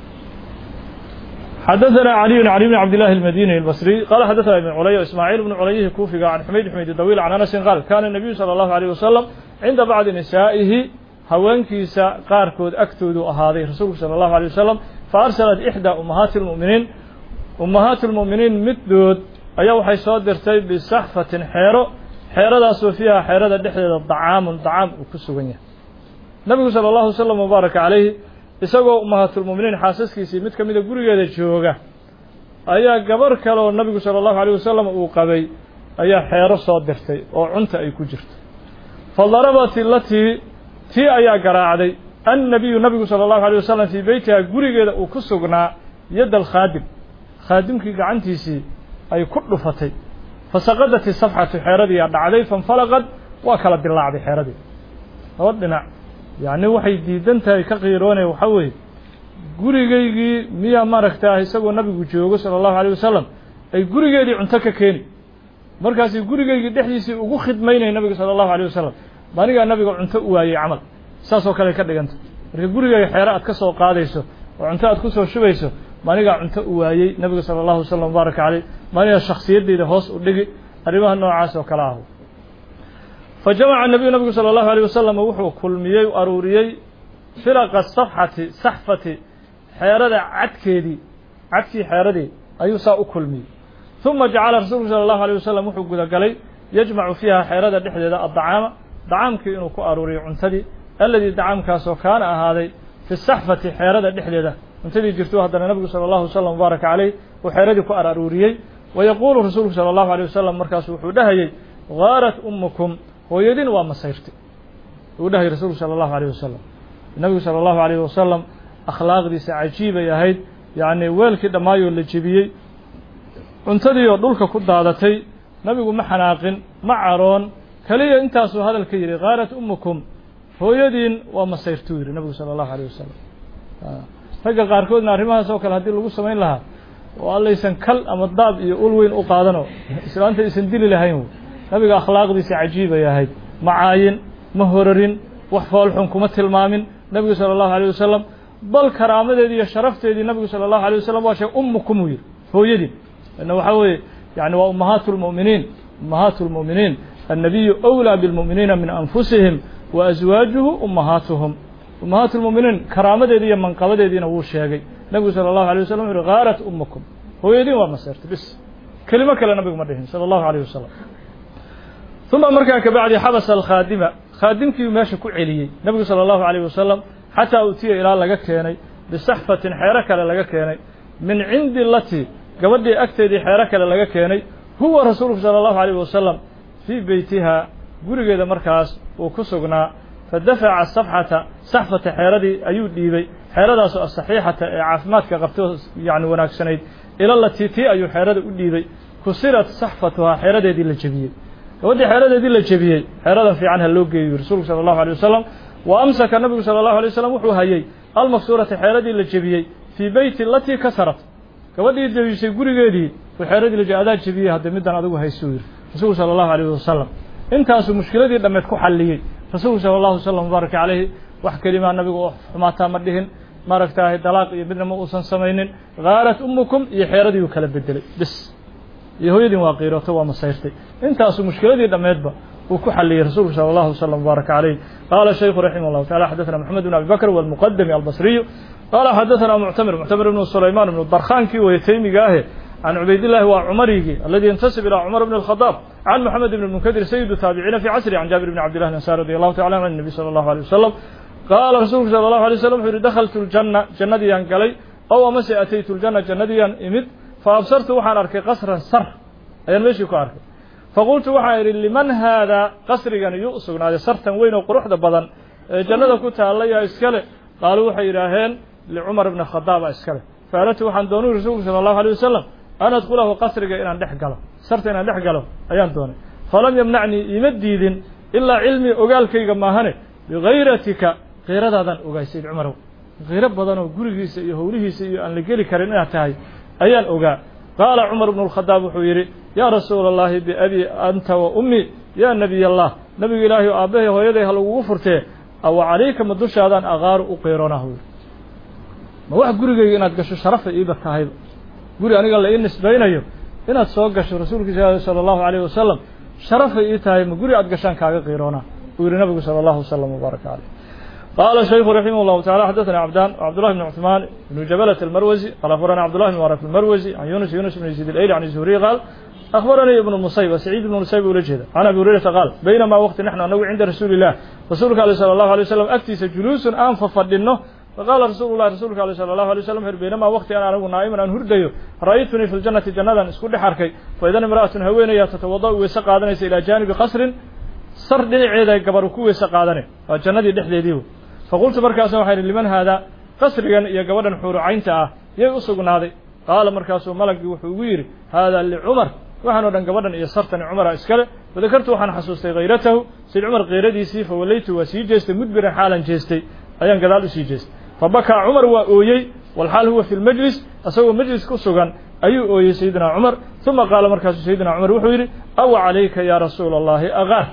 xadaثna عlي عlي بن عبد الله المdيني البصري qال xdثna بن عlي وإسماعيل بن عlyhi كوفiga عن xmayd xmayd dawيل عن أنس qاal kana النبiyu slى الله عليه وسلم cinda bacضi نisaaئihi haweenkiisa qaarkood agtoodu ahaaday rasuulku salى الlaه عليه وسلم faarsalat إxdى umahaati الmؤminiin umahaati الmؤminiin middood ayaa waxay soo dirtay bisaxfatin xeero xeeradaasoo fiiha xeerada dhexdeeda dacaamun dacaam uu ku sugan yahay nabigu salى الlahu وsلم وbaaraka عalayhi isagoo umahaatulmuminiin xaasaskiisii mid ka mida gurigeeda jooga ayaa gabarh kale oo nabigu sala allahu alayh wasalam uu qabay ayaa xeero soo dirtay oo cunta ay ku jirto fa darabat ilatii tii ayaa garaacday annabiyu nabigu sala allahu alay wasalam fii beytiha gurigeeda uu ku sugnaa yadda alkhaadim khaadimkii gacantiisii ay ku dhufatay fa saqadat isafxatu xeeradiiyaa dhacday fainfalaqad waa kala dilaacday xeeradii laba dhinac yacni waxay diidan tahay ka qiiroonaya waxaa weeye gurigaygii miyaa maaragtaa isagoo nabigu joogo sala allahu alayh wasalam ay gurigeedii cunto ka keeni markaasi gurigaygii dhexdiisii ugu khidmaynaya nabiga sala allahu alayh wasalam maanigaa nabiga cunto u waayey camal saasoo kale ka dhiganta marka gurigayga xeero aad ka soo qaadayso oo cunto aad ku soo shubayso maanigaa cunto u waayey nabiga sala allahu wasalam mubaaraka caleyh maanigaa shakhsiyaddeyda hoos u dhigi arrimaha noocaas oo kale ah fajamaca nabiyu nabigu salى اllahu alيه wasalam wuxuu kulmiyey aruuriyey firaqa safxati saxfati xeerada cadkeedii cadkii xeeradii ayuu saa u kulmiyey ثuma jacala rasuulku salى اllahu alيه wasalam wuxuu gudagalay yajmacu fiiha xeerada dhexdeeda addacaama dacaamkii inuu ku aruuriyo cuntadii aladii dacaamkaasoo kaana ahaaday fi saxfati xeerada dhexdeeda cuntadii jirto haddana nabigu salى اllahu wasalam mubaaraka caleyh uu xeeradii ku araruuriyey wayaquulu rasuulku salى اllahu alيه wasalam markaasu wuxuu dhahayey gaarat umukum hooyadin waa masayrtay uu dhahay rasuulku salى اllahu alيyh wasalam nabigu salى اllahu alayh wasalam akhlaaqdiisa cajiibay ahayd yacni weelkii dhammaayoo la jebiyey cuntadii oo dhulka ku daadatay nabigu ma xanaaqin ma caroon keliya intaasuu hadal ka yidhi kaarat umukum hooyadiin waa masayrtuu yidhi nabigu salى اllahu alيyh wasalam ragga qaarkoodna arrimahaas oo kale haddii lagu samayn lahaa oo allaysan kal ama daab iyo ul weyn u qaadanoo islaanta aysan dili lahayn nabiga akhlaaqdiisa cajiibay ahayd ma caayin ma horarin wax foolxun kuma tilmaamin nebigu sala allahu alيyh wasalam bal karaamadeedii iyo sharafteedii nabigu sala allahu alيyh wasalam waa sheeg umukum uu yidhi hooyadii ina waxaa weeye yani waa ummahaatu lmu'miniin ummahaatu lmu'miniin annabiyu أwlىa biاlmu'miniina min anfusihim wa aswaajuhu ummahaatuhum ummahaatu lmu'miniin karaamadeedii iyo manqabadeediina wuu sheegay nebigu sala allahu alيyh wasalam wuxu uhi gaarat umukum hooyadiin waa maseertay bis kelimo kale nabigu ma dhihin sala allahu alayh wasalam uma markaa kabacdi xabasa alkhaadima khaadimkii meesha ku celiyey nebigu sala allahu alayh wasalam xataa utiya ilaa laga keenay bisaxfatin xeero kale laga keenay min cindi lati gabadhii agteedii xeero kale laga keenay huwa rasuulku sala allahu alayh wasalam fii beytiha gurigeeda markaas uu ku sugnaa fadafaca safxata saxfata xeeradii ayuu dhiibay xeeradaasoo asaxiixata ee caafimaadka qabtay yani wanaagsanayd ila latii tii ayuu xeerada u dhiibay kusirat saxfatuhaa xeeradeedii la jebiyey gabadhii xeeradeedii la jebiyey xeeradan fiican ha loo geeyo rasuulku sala allahu alay wasalam wa amsaka nabigu sala allahu alay wasalam wuxuu hayay almaksuurata xeeradii la jebiyey fii beyti latii kasarat gabadhii jebisay gurigeedii uu xeeradii la adaa jebiyey hadda middan adigu haysuu yidhi rasuulku sala allahu alayh wasalam intaasuu mushkiladii dhammeed ku xalliyey rasuulku sala allahu wasalam mubaaraka calayhi wax kelimaa nabigu oo xumaataa ma dhihin maaragtaahay dalaaq iyo midna ma uusan samaynin khaarat umukum iyo xeeradii uu kala bedelay bis iyo hooyadiin waa qiirooto waa masayrtay intaasuu mushkiladii dhammeedba uu ku xalliyey rasuulku sala allahu wasalam mubaaraka calayh qaala shaykhu raximah llahu tacala xadaثana moxamed bn abi bakr walmuqadami albasriyu qaala xadaثana muctamir muctamir ibnu sulaymaan ibnu darkhaankii weye taymiga ahe can cubaydillahi waa cumarigii aladi yantasib ilaa cumar bn اlkhadaab can moxamed ibn munkadir sayidu taabiciina fi casri can jaabir bn cabdillahi ansar radi allahu tacala an nabi sala allahu alيh wasalam qaala rasuulku sala allahu alay slam wuxuu yihi dakhaltu ljanna jannadiyaan galay ow amase ataytu ljanna jannadiyaan imid fa absartu waxaan arkay qasran sar ayaan meeshii ku arkay faqultu waxaan idhi liman haadaa qasrigan iyuu u sugnaaday sartan weyn oo quruxda badan ee jannada ku taallaya iskale qaaluu waxay yidhaaheen licumar bni khadaaba iskale faaladtu waxaan doonay rasuulku sala allahu alay wasalam an adkulahu qasriga inaan dhex galo sarta inaan dhex galo ayaan doonay falam yamnacnii iima diidin ilaa cilmii ogaalkayga maahane bigayratika kiiradaadaan ogaay sayid cumarow kiiro badanoo gurigiisa iyo howlihiisa iyo aan la geli karin inaad tahay ayaan ogaa qaala cumar bnu lkhadaab wuxuu yidhi yaa rasuula allahi biabi anta wa ummi yaa nebiy allah nebiga ilaahay o aabbahay hooyaday ha lagugu furtee awa calayka ma dushaadaan aqaaru u qiiroonah yidhi ma wax gurigayga inaad gasho sharafa iiba tahayba guri aniga la ii nisbaynayo inaad soo gasho rasuulkiisa sala allahu alayh wasalam sharafay ii tahay ma guri aad gashaan kaaga qiiroonaa uu yihi nabigu sala allahu wasalam wbaaraka caleyh qaala shaykhu raximah llahu tacala xadaثana cabdaan cabdullahi bn cuثmaan ibnu jabalat almarwasi qaal akhbarana cabdullahi bn mubarak almarwasi can yunus yunus bn yaziid alayli can zuhriy qaal akhbaranii ibnu musayb saciid ibnu musayb ula jeeda can abi hurayrata qaal baynamaa waqti naxnu anagu cinda rasuuli illah rasuulka ale sala allahu alay wasalam agtiisa juluusun aan fafadhinno faqaala rasuulu llahi rasuulka ale sala allahu alay waslam wuxu baynamaa waqti aan anigu naa'iman aan hurdayo ra'aytunii fi ljannati jannadan isku dhex arkay faidan imra'atun haweenaya tatawada' weyse qaadanaysa ilaa jaanibi qasrin sar dhinaceeda gabar ku weyse qaadanay waa jannadii dhexdeedii faqultu markaasa waxaa idhi liman haadaa qasrigan iyo gabadhan xuurucaynta ah yay u sugnaaday qaala markaasuu malagii wuxuu ugu yidhi haadaa licumar waxaan o dhan gabadhan iyo sartani cumara iskale fadakartu waxaan xasuustay hayratahu sayd cumar keyradiisii fawallaytu waa sii jeestay mudbiran xaalan jeestay ayaan gadaal usii jeestay fabakaa cumar waa ooyey walxaal huwa fi lmajlis isagoo majlis ku sugan ayuu ooyey sayidina cumar uma qaala markaasuu sayidina cumar wuxuu yidhi awa calayka yaa rasuula allahi agaar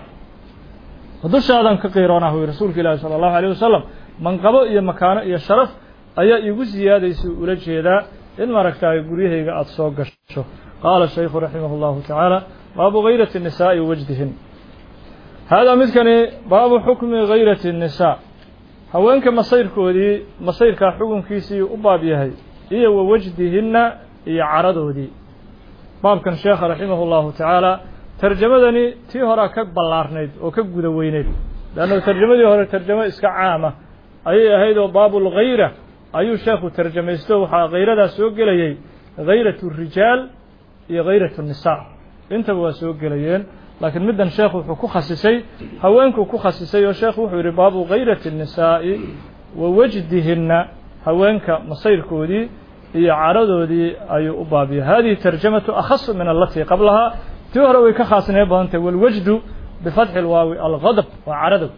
dushaadan ka qiiroonah wy rasuulka ilaahi sala allahu alayh wasalam manqabo iyo makaano iyo sharaf ayaa iigu siyaadaysa ula jeedaa in maaragtaay guryahayga aada soo gasho qaala shaykhu raximah llahu tacaala baabu gayrati nisaa'i wajdihin haadaa midkani baabu xukmi gayrati nisaa haweenka masayrkoodii masayrkaa xukunkiisii u baab yahay iyo wa wajdihinna iyo caradoodii baabkan sheekha raximah llahu tacaala tarjamadani tii horaa ka ballaarnayd oo ka guda weyneyd leanna tarjamadii hore tarjamo iska caama ayay ahayd oo baabulghayra ayuu sheekhu tarjamaysto waxaa hayradaas soo gelayey hayratu rijaal iyo hayratu nisaa intaba waa soo gelayeen laakiin middan sheekhu wuxuu ku khasisay haweenkuu ku khasisay oo sheekhu wuxuu yidhi baabu hayrati الnisaa'i wa wajdihinna haweenka masayrkoodii iyo caradoodii ayuu u baabiyay hadihi tarjamatu akhasu min alatii qablahaa tii hore way ka khaasnee badantay walwajdu bifatxi اlwaawi algadb waa caradow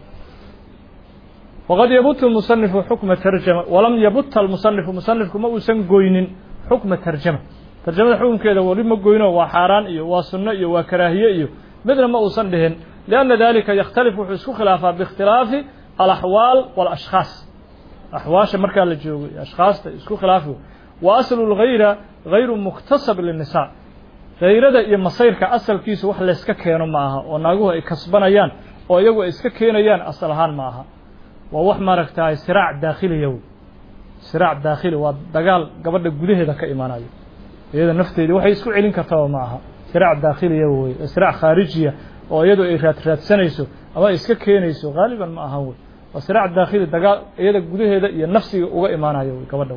waqad yabutu musanifu xukma tarjama walam yabuta almusanifu musanifku ma uusan goynin xukma tarjama tarjamada xukunkeeda weli ma goyno waa xaaraan iyo waa sunno iyo waa karaahiye iyo midna ma uusan dhihin lianna dalika yakhtalif wuxuu isku khilaafaa biikhtilaafi alaxwaal walashkhaas axwaasha markaa la joogo iyo ashkhaasta isku khilaafi wa aslu lgayra gayru muktasab linnisaa hayrada iyo masayrka asalkiisu wax layska keeno ma aha oo naaguhu ay kasbanayaan oo iyagu ay iska keenayaan asal ahaan ma aha waa wax maaragtaay siraac daakhiliya wey siraac daakhili waa dagaal gabadha gudaheeda ka imaanayo iyada nafteedii waxay isku celin kartaba ma aha siraac daakhiliya wey siraac khaarijiya oo iyadu ay raadraadsanayso ama ay iska keenayso haaliban ma aha wey waa siraac daakhili dagaal iyada gudaheeda iyo nafsiga uga imaanayo wey gabadha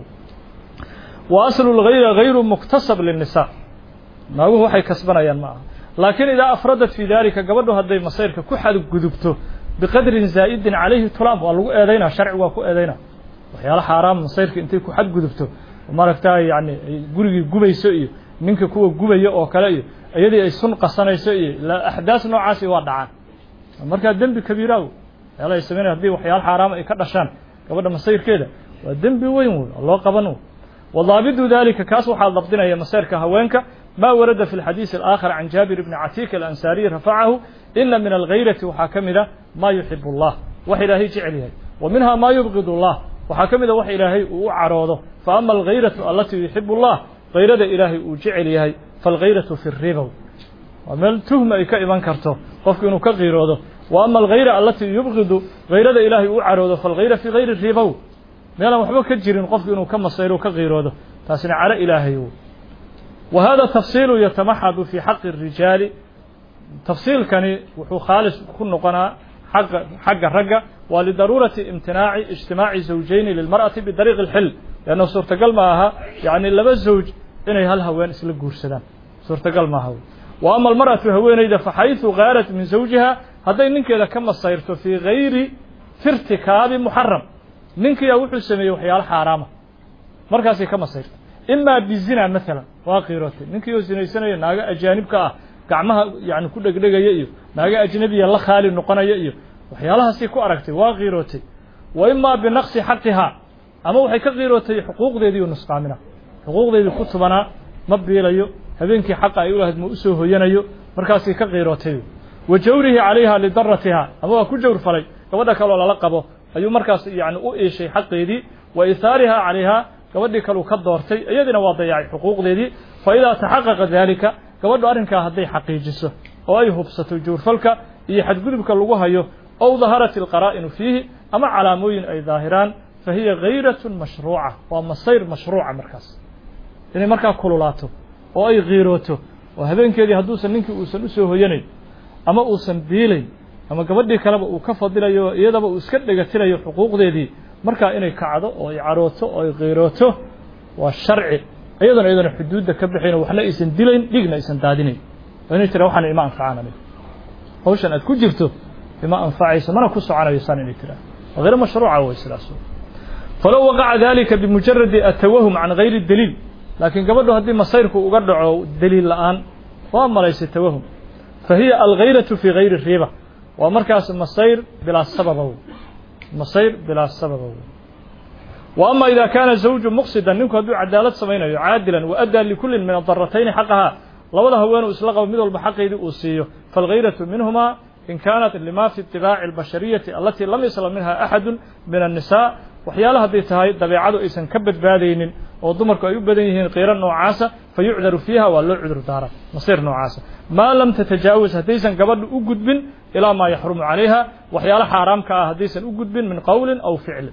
wa aslu lgayra gayru muktasab linnisaa naaguhu waxay kasbanayaan ma aha laakiin idaa afradat fii dalika gabadhu hadday masayrka ku xadgudubto biqadrin zaa'idin calayhi tulaam waa lagu eedaynaa sharci waa ku eedaynaa waxyaala xaaraam masayrka intay ku xadgudubto maaragtaa yani gurigii gubayso iyo ninka kuwa gubaya oo kale iyo iyadii ay sun qasanayso iyo axdaas noocaasi waa dhacaan markaa dembi kabiiraaw waxyaala ay sameynaya hadii waxyaala xaaraama ay ka dhashaan gabadha masayrkeeda waa dembi weyn wey oo loo qaban wadaabidu dalika kaas waxaa dabdinaya masayrka haweenka ma warada fi اlxadiiث الآkhar can jaabir bni catik alansaariي rafacahu ina min algayrati waxaa ka mida ma yuxib اllah wax ilaahay jecel yahay wa minha ma yubgid اllah waxaa ka mida wax ilaahay uu u caroodo faama algayratu alatii yuxib اllah gayrada ilaahay uu jecel yahay faاlgayratu fi الribow waa meel tuhma ay ka iman karto qofku inuu ka qiiroodo wa ama algayra alatii yubgidu gayrada ilaahay uu caroodo faاlgayra fi gayri ribow meelaan waxba ka jirin qofku inuu ka masayro ka qiiroodo taasina calo ilaahay wa hada tafsiilu yatamaxadu fi xaqi الrijaali tafsiilkani wuxuu khaalis ku noqonaa xagga xagga ragga waa lidaruurati imtinaaci ijtimaaci zawjayni lilmar'ati bidariiqi اlxil leanna suurtagal ma aha yani laba zawj inay hal haween isla guursadaan suurtagal maaha wa ama almar'atu haweenayda faxayثu gaarat min zawjiha hadday ninkeeda ka masayrto fii gayri fi irtikaabi muxaram ninkiyaa wuxuu sameeyey waxyaalo xaaraama markaasay ka masayrta imaa bizina maalan waa qiirootay ninkii oo sinaysanaya naago ajaanibka ah gacmaha yani ku dhegdhegaya iyo naago ajnabiya la khaali noqonaya iyo waxyaalahaasay ku aragtay waa qiirootay wa imaa binaqsi xaqihaa ama waxay ka qiirootay xuquuqdeedii u nusqaamina xuquuqdeedii ku tubanaa ma biilayo habeenkii xaqa ay u lahayd ma usoo hoyanayo markaasay ka qiirootay wa jawrihi calayha lidaratiha ama waa ku jawr falay gabadha kaloo lala qabo ayuu markaas yani u iishay xaqeedii wa ihaariha calayha gabadhii kaleu ka doortay iyadiina waa dayacay xuquuqdeedii fa idaa taxaqaqa daalika gabadhu arrinkaa hadday xaqiijiso oo ay hubsato juurfalka iyo xadgudubka lagu hayo ow daharat ilqaraa'inu fiihi ama calaamooyin ay daahiraan fa hiya gayratun mashruuca waa masayr mashruuca markaas inay markaa kululaato oo ay qiirooto oo habeenkeedii hadduusan ninkii uusan usoo hoyanayn ama uusan biilayn ama gabadhii kaleba uu ka fadilayo iyadaba uu iska dhegatirayo xuquuqdeedii markaa inay kacdo oo ay carooto oo ay qiirooto waa sharci iyadana iyadana xuduudda ka bixayn waxna aysan dilayn dhigna aysan daadinayn oo inay tira waxaan ima anfacaan aniga hawshan aad ku jirto ima anfacayso mana ku soconayo saan inay tiraa waa hayr mashruuca way sidaas falow waqaca dalika bimujaradi atawahum can gayri daliil laakiin gabadhu haddii masayrku uga dhaco daliil la'aan waa malaysay tawahum fa hiya algayratu fi gayri riba waa markaas masayr bilaa sababa masayr bilaa sababa wa ama ida kaana zawju muqsidan ninku hadduu cadaalad samaynayo caadilan wa addaa likullin min adaratayni xaqaha labada haweenuu isla qabo mid walba xaqeydii uu siiyo faalgayratu minhuma in kaanat lima fi itibaaci albashariyati alatii lam yaslam minha axadu min annisaa waxyaala hadday tahay dabeecadu aysan ka badbaadaynin oo dumarku ay u badan yihiin qiiro noocaasa fa yucdaru fiiha waa loo cudur daara masayr noocaasa maa lam tatajaawaz haddaysan gabadhu u gudbin ilaa maa yaxrumu calayha waxyaalo xaaraamka ah haddaysan u gudbin min qowlin aw ficlin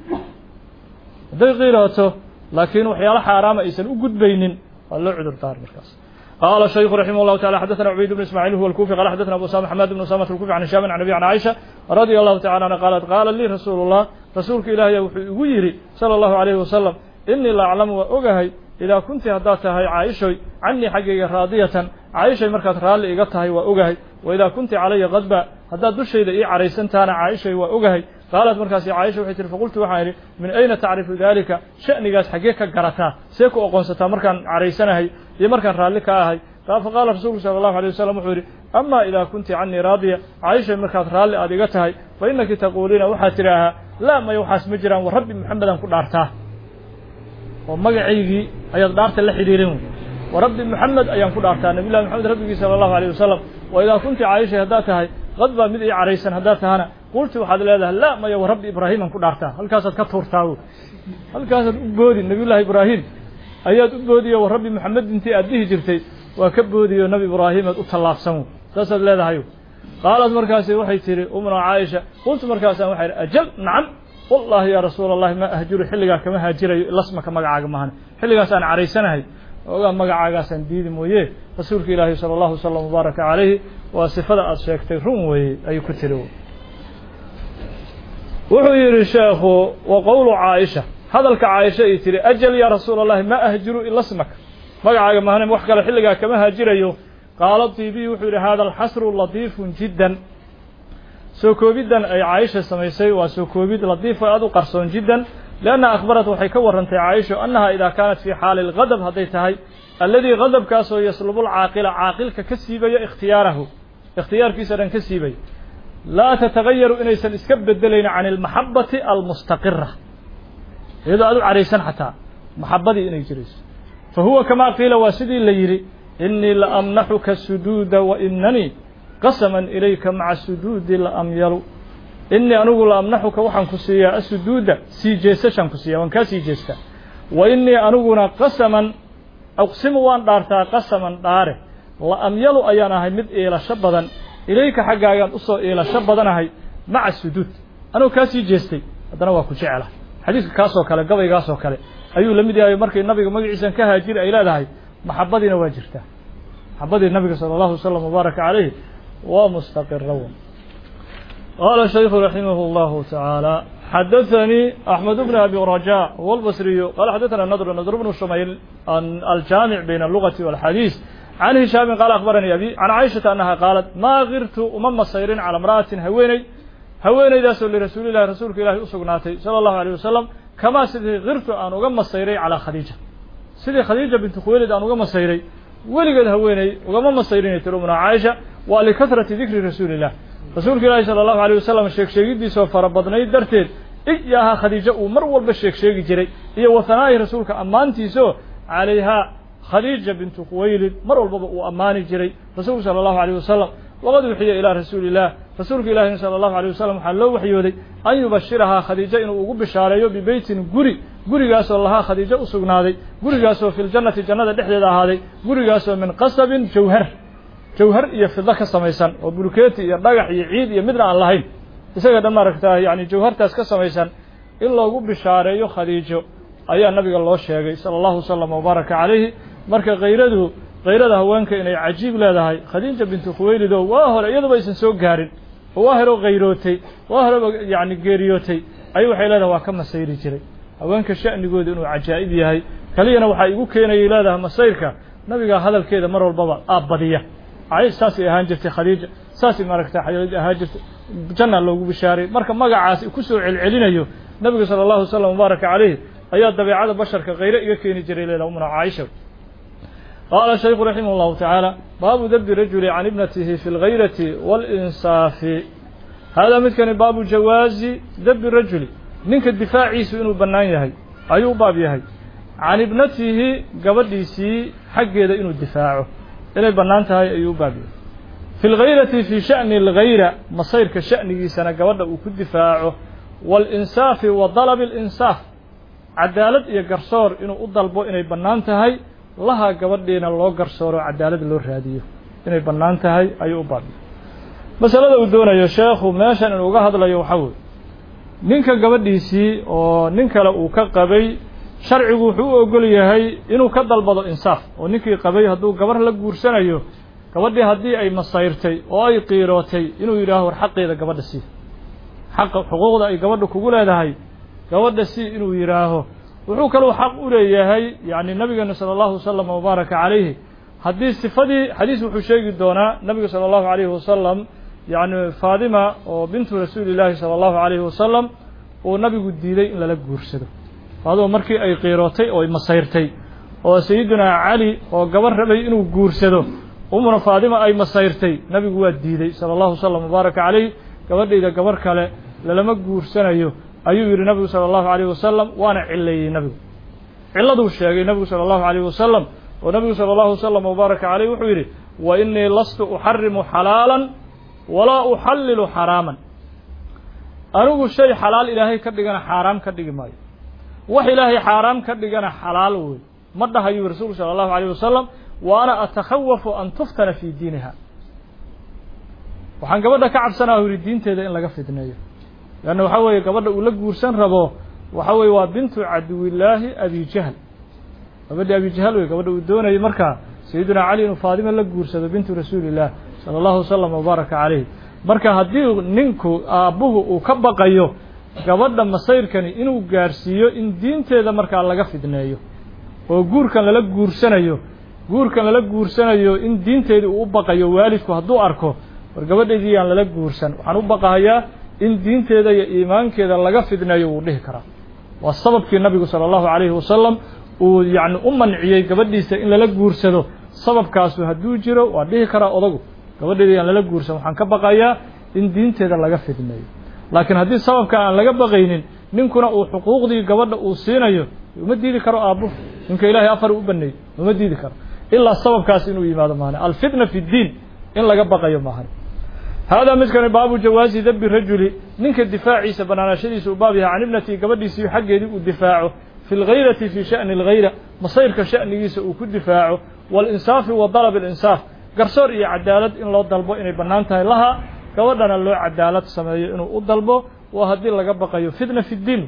hadday qiirooto laakiin waxyaalo xaaraama aysan u gudbaynin waa loo cudur daara markaas قال الشيخ رحمه الله تعالى حدثنا عبيد بن اسماعيل هو الكوفي قال حدثنا ابو اسامه حماد بن اسامه الكوفي عن هشام عن ابي عن عائشه رضي الله تعالى عنها قالت قال لي رسول الله رسولك الهي وحو يري صلى الله عليه وسلم اني لا اعلم واوغهي اذا كنت هدا تهي عائشه عني حقيقه راضيه عائشه markaad raali iga tahay waa ogahay واذا كنت علي غضبا هدا dushayda ii caraysantaana عائشه waa ogahay قالت markaas عائشه waxay tiri faqultu waxaan idhi min ayna tacrifu dalika sha'nigaas xagee ka garataa see ku oqoonsataa markaan caraysanahay iyo markaan raalli ka ahay faqaala rasuulku sala allahu alay wasalam wuxuu yidhi ama idaa kunti canii raadiya caaisha markaad raalli aad iga tahay fa innaki taquuliina waxaad tidhaahaa laa maya waxaas ma jiraan wa rabbi maxamedaan ku dhaartaa oo magacaygii ayaad dhaarta la xidhiirin wa rabbi maxamed ayaan ku dhaartaa nabiy llahi maxamed rabbigii sala allahu alayh wasalam wa idaa kunti caaisha haddaad tahay qad baa mid ii caraysan haddaad tahana qulti waxaad leedahay laa maya wa rabbi ibraahiiman ku dhaartaa halkaasaad ka tuurtaa halkaasaad u boodi nabiy llahi ibraahim ayaad u boodiyo wa rabbi maxamed intii aad dhihi jirtay waa ka boodiyo nabi ibraahim aad u tallaabsan saasaad leedahay qaalad markaasi waxay tihi umna caaisha qultu markaasaan waxay ihi ajal nacam wallahi yaa rasuula allahi ma ahjuru xilligaa kama haajirayo lasmaka magacaaga maahan xilligaas aan caraysanahay ogaa magacaagaasaan diidi mooye rasuulka ilaahi sala allahu wasalam mubaaraka calayhi waa sifada aada sheegtay run weeye ayuu ku tiri wuxuu yidhi sheekhu wa qowlu caaisha hadalka caaisha ay tihi ajal yaa rasuula allahi ma ahjiru ila smaka magacaaga mahane wax kale xilligaa kama haajirayo qaala tibiy wuxuu yidhi hada alxasru latiifun jiddan soo koobiddan ay caaisha samaysay waa soo koobid latiifo aada u qarsoon jiddan lianna akhbarat waxay ka warrantay caaisha annaha idaa kaanat fii xaali lgadab hadday tahay alladii gadabkaasoo yaslubu lcaaqila caaqilka ka siibaya ikhtiyaarahu ikhtiyaarkiisa dhan ka siibaya laa tatagayaru inaysan iska bedelayn can almaxabati almustaqira iyadoo aada u caraysan xataa maxabadii inay jirayso fa huwa kamaa qiila waa sidii la yidhi inii la amnaxuka suduuda wa inanii qasaman ilayka maca suduudi la amyalu inii anigu la amnaxuka waxaan ku siiyaa asuduuda sii jeesashaan ku siiya waan kaa sii jeestaa wa inii aniguna qasaman aqsimu waan dhaartaa qasaman dhaare la amyalu ayaan ahay mid iilasho badan ilayka xaggaagaan usoo iilasho badanahay maca suduud anigoo kaa sii jeestay haddana waa ku jecela xadiiska kaasoo kale gabaygaasoo kale ayuu la mid yahay markay nabiga magaciisan ka haajiri ay leedahay maxabadiina waa jirtaa maxabadii nabiga sala allahu wasalam mubaaraka calayhi waa mustaqira qaala shaykhu raximah اllahu tacaala xadaثanii axmed bn abi rajaa huwa albasriyu qala xadaثana nadr nadr bnu shumayl aljaamic bayna alugati walxadiis can hishaamin qaala akhbaranii abi can caaishata annaha qaalat maa kirtu uma masayrin cala imra'atin haweeney haweeneydaasoo lirasuulillahi rasuulka ilahi u sugnaatay sala allahu alayh wasalam kamaa sidii kirtu aan uga masayray calaa khadiija sidii khadiija bintu khuwaylid aan uga masayray weligeed haweeney ugama masayrinay tiri umna caaisha waa likahrati dikri rasuuli illah rasuulka ilaahi sala allahu alayh wasalam sheeg sheegidiisoo fara badnayd darteed iyahaa khadiijo uu mar walba sheeg sheegi jiray iyo wahanaa'i rasuulka ammaantiisoo calayhaa khadiija bintu khuwaylid mar walbaba uu ammaani jiray rasuulku sala allahu alayh wasalam waqad wixiya ilaa rasuuli illah rasuulka ilaahina sala allahu alay wasalam waxaa loo waxyooday an yubashirahaa khadiijo inuu ugu bishaareeyo bibeytin guri gurigaasoo lahaa khadiijo u sugnaaday gurigaasoo fi ljannati jannada dhexdeeda ahaaday gurigaasoo min qasabin jawhar jawhar iyo fido ka samaysan oo bulkeeti iyo dhagax iyo ciid iyo midna aan lahayn isaga dhan maaragtaa yani jawhartaas ka samaysan in loogu bishaareeyo khadiijo ayaa nabiga loo sheegay sala allahu wasalam wabaaraka calayhi marka kayradu kayrada haweenka inay cajiib leedahay khadiija bintu khuweylido waa hore iyaduba aysan soo gaarin oo waa hero kayrootay waa horeba yani geeriyootay ayuu waxay leedahay waa ka masayri jiray haweenka sha'nigooda inuu cajaa'ib yahay keliyana waxaa igu keenayay leedahay masayrka nabiga hadalkeeda mar walbaba aabbadiya caish saasay ahaan jirtay khadiija saasay maaragta ahaan jirtay janna loogu bishaaray marka magacaas ku soo celcelinayo nabiga sala allahu wasalam mubaaraka calayhi ayaa dabeecada basharka khayre iga keeni jiray leedahay umna caaisha qaala shaykhu raximah اllahu tacaala baabu dabdi rajuli can ibnatihi fi اlgayrati wاlinsaafi haadaa midkani baabu jawaazi dabdi rajuli ninka difaaciisu inuu bannaan yahay ayuu u baab yahay can ibnatihi gabadhiisii xaggeeda inuu difaaco inay bannaan tahay ayuu u baab yahay fi lgayrati fii sha'ni algayra masayrka sha'nigiisana gabadha uu ku difaaco waalinsaafi wa dalabi alinsaaf cadaalad iyo garsoor inuu u dalbo inay bannaan tahay laha gabadhiina loo garsooro cadaalad loo raadiyo inay bannaan tahay ayuu u baab yahay masalada uu doonayo sheekhu meeshan inuu uga hadlayo waxaa weeye ninka gabadhiisii oo nin kale uu ka qabay sharcigu wuxuu u ogol yahay inuu ka dalbado insaaf oo ninkii qabay hadduu gabar la guursanayo gabadhii haddii ay masayrtay oo ay qiirootay inuu yidhaaho war xaqeeda gabadha sii xaqa xuquuqda ay gabadha kugu leedahay gabadha sii inuu yidhaaho wuxuu kaluu xaq u leeyahay yacni nabigeena sala allahu wasalam wabaaraka calayhi haddii sifadii xadiis wuxuu sheegi doonaa nabiga sala allahu calayhi wasalam yacni faadima oo bintu rasuuli illaahi sala allahu calayhi wasalam uu nabigu diiday in lala guursado faadima markii ay qiirootay oo ay masayrtay oo sayidunaa cali oo gabar rabay inuu guursado umuna faadima ay masayrtay nabigu waa diiday sala allahu wasalam wabaaraka calayh gabadhayda gabar kale lalama guursanayo ayuu yidhi nabigu sala allahu calayhi wasalam waana cileeyey nabigu ciladuu sheegay nabigu sala allahu calayhi wasalam oo nabigu sala allahu wasalam wabaaraka calayh wuxuu yidhi wa inii lastu uxarimu xalaalan walaa uxallilu xaraaman anigu shay xalaal ilaahay ka dhigana xaaraam ka dhigi maayo wax ilaahay xaaraam ka dhigana xalaal wey ma dhahayuu rasuulku sala allahu alayh wasalam wa ana atakhawafu an tuftana fii diiniha waxaan gabadha ka cabsanaa u yidhi diinteeda in laga fidneeyo leanna waxaa weeye gabadha uu la guursan rabo waxa weeye waa bintu caduwillaahi abi jahl gabadhi abijahal wey gabadha uu doonayay markaa sayidina cali inuu faadima la guursado bintu rasuulillaah sala allahu wasalam wabaaraka calayh marka haddii ninku aabbuhu uu ka baqayo gabadha masayrkani inuu gaarhsiiyo in diinteeda markaa laga fidneeyo oo guurkan lala guursanayo guurkan lala guursanayo in diinteedii uu u baqayo waalidku hadduu arko war gabadhaydii yaan lala guursan waxaan u baqahayaa in diinteeda iyo iimaankeeda laga fidneeyo wuu dhihi karaa waa sababkii nabigu sala allahu calayhi wasalam uu yacni u manciyey gabadhiisa in lala guursado sababkaasu hadduu jiro waa dhihi karaa odagu gabadheeda yaan lala guursan waxaan ka baqayaa in diinteeda laga fidneeyo laakiin haddii sababka aan laga baqaynin ninkuna uu xuquuqdii gabadha uu siinayo uma diidi karo aabbu ninka ilaahay afar u baneeyey uma diidi karo ilaa sababkaas inuu yimaado maahane alfitna fi ddiin in laga baqayo maahan haadaa midkani baabu jawaazi dabi rajuli ninka difaaciisa banaanaashadiisa uu baab yahay can ibnatii gabadhiisii xaggeedii uu difaaco fi lgayrati fi sha'ni algayra masayrka sha'nigiisa uu ku difaaco waalinsaafi wa dalab alinsaaf garsoor iyo cadaalad in loo dalbo inay bannaan tahay laha gabadhana loo cadaalad sameeyo inuu u dalbo waa haddii laga baqayo fitna fi ddiin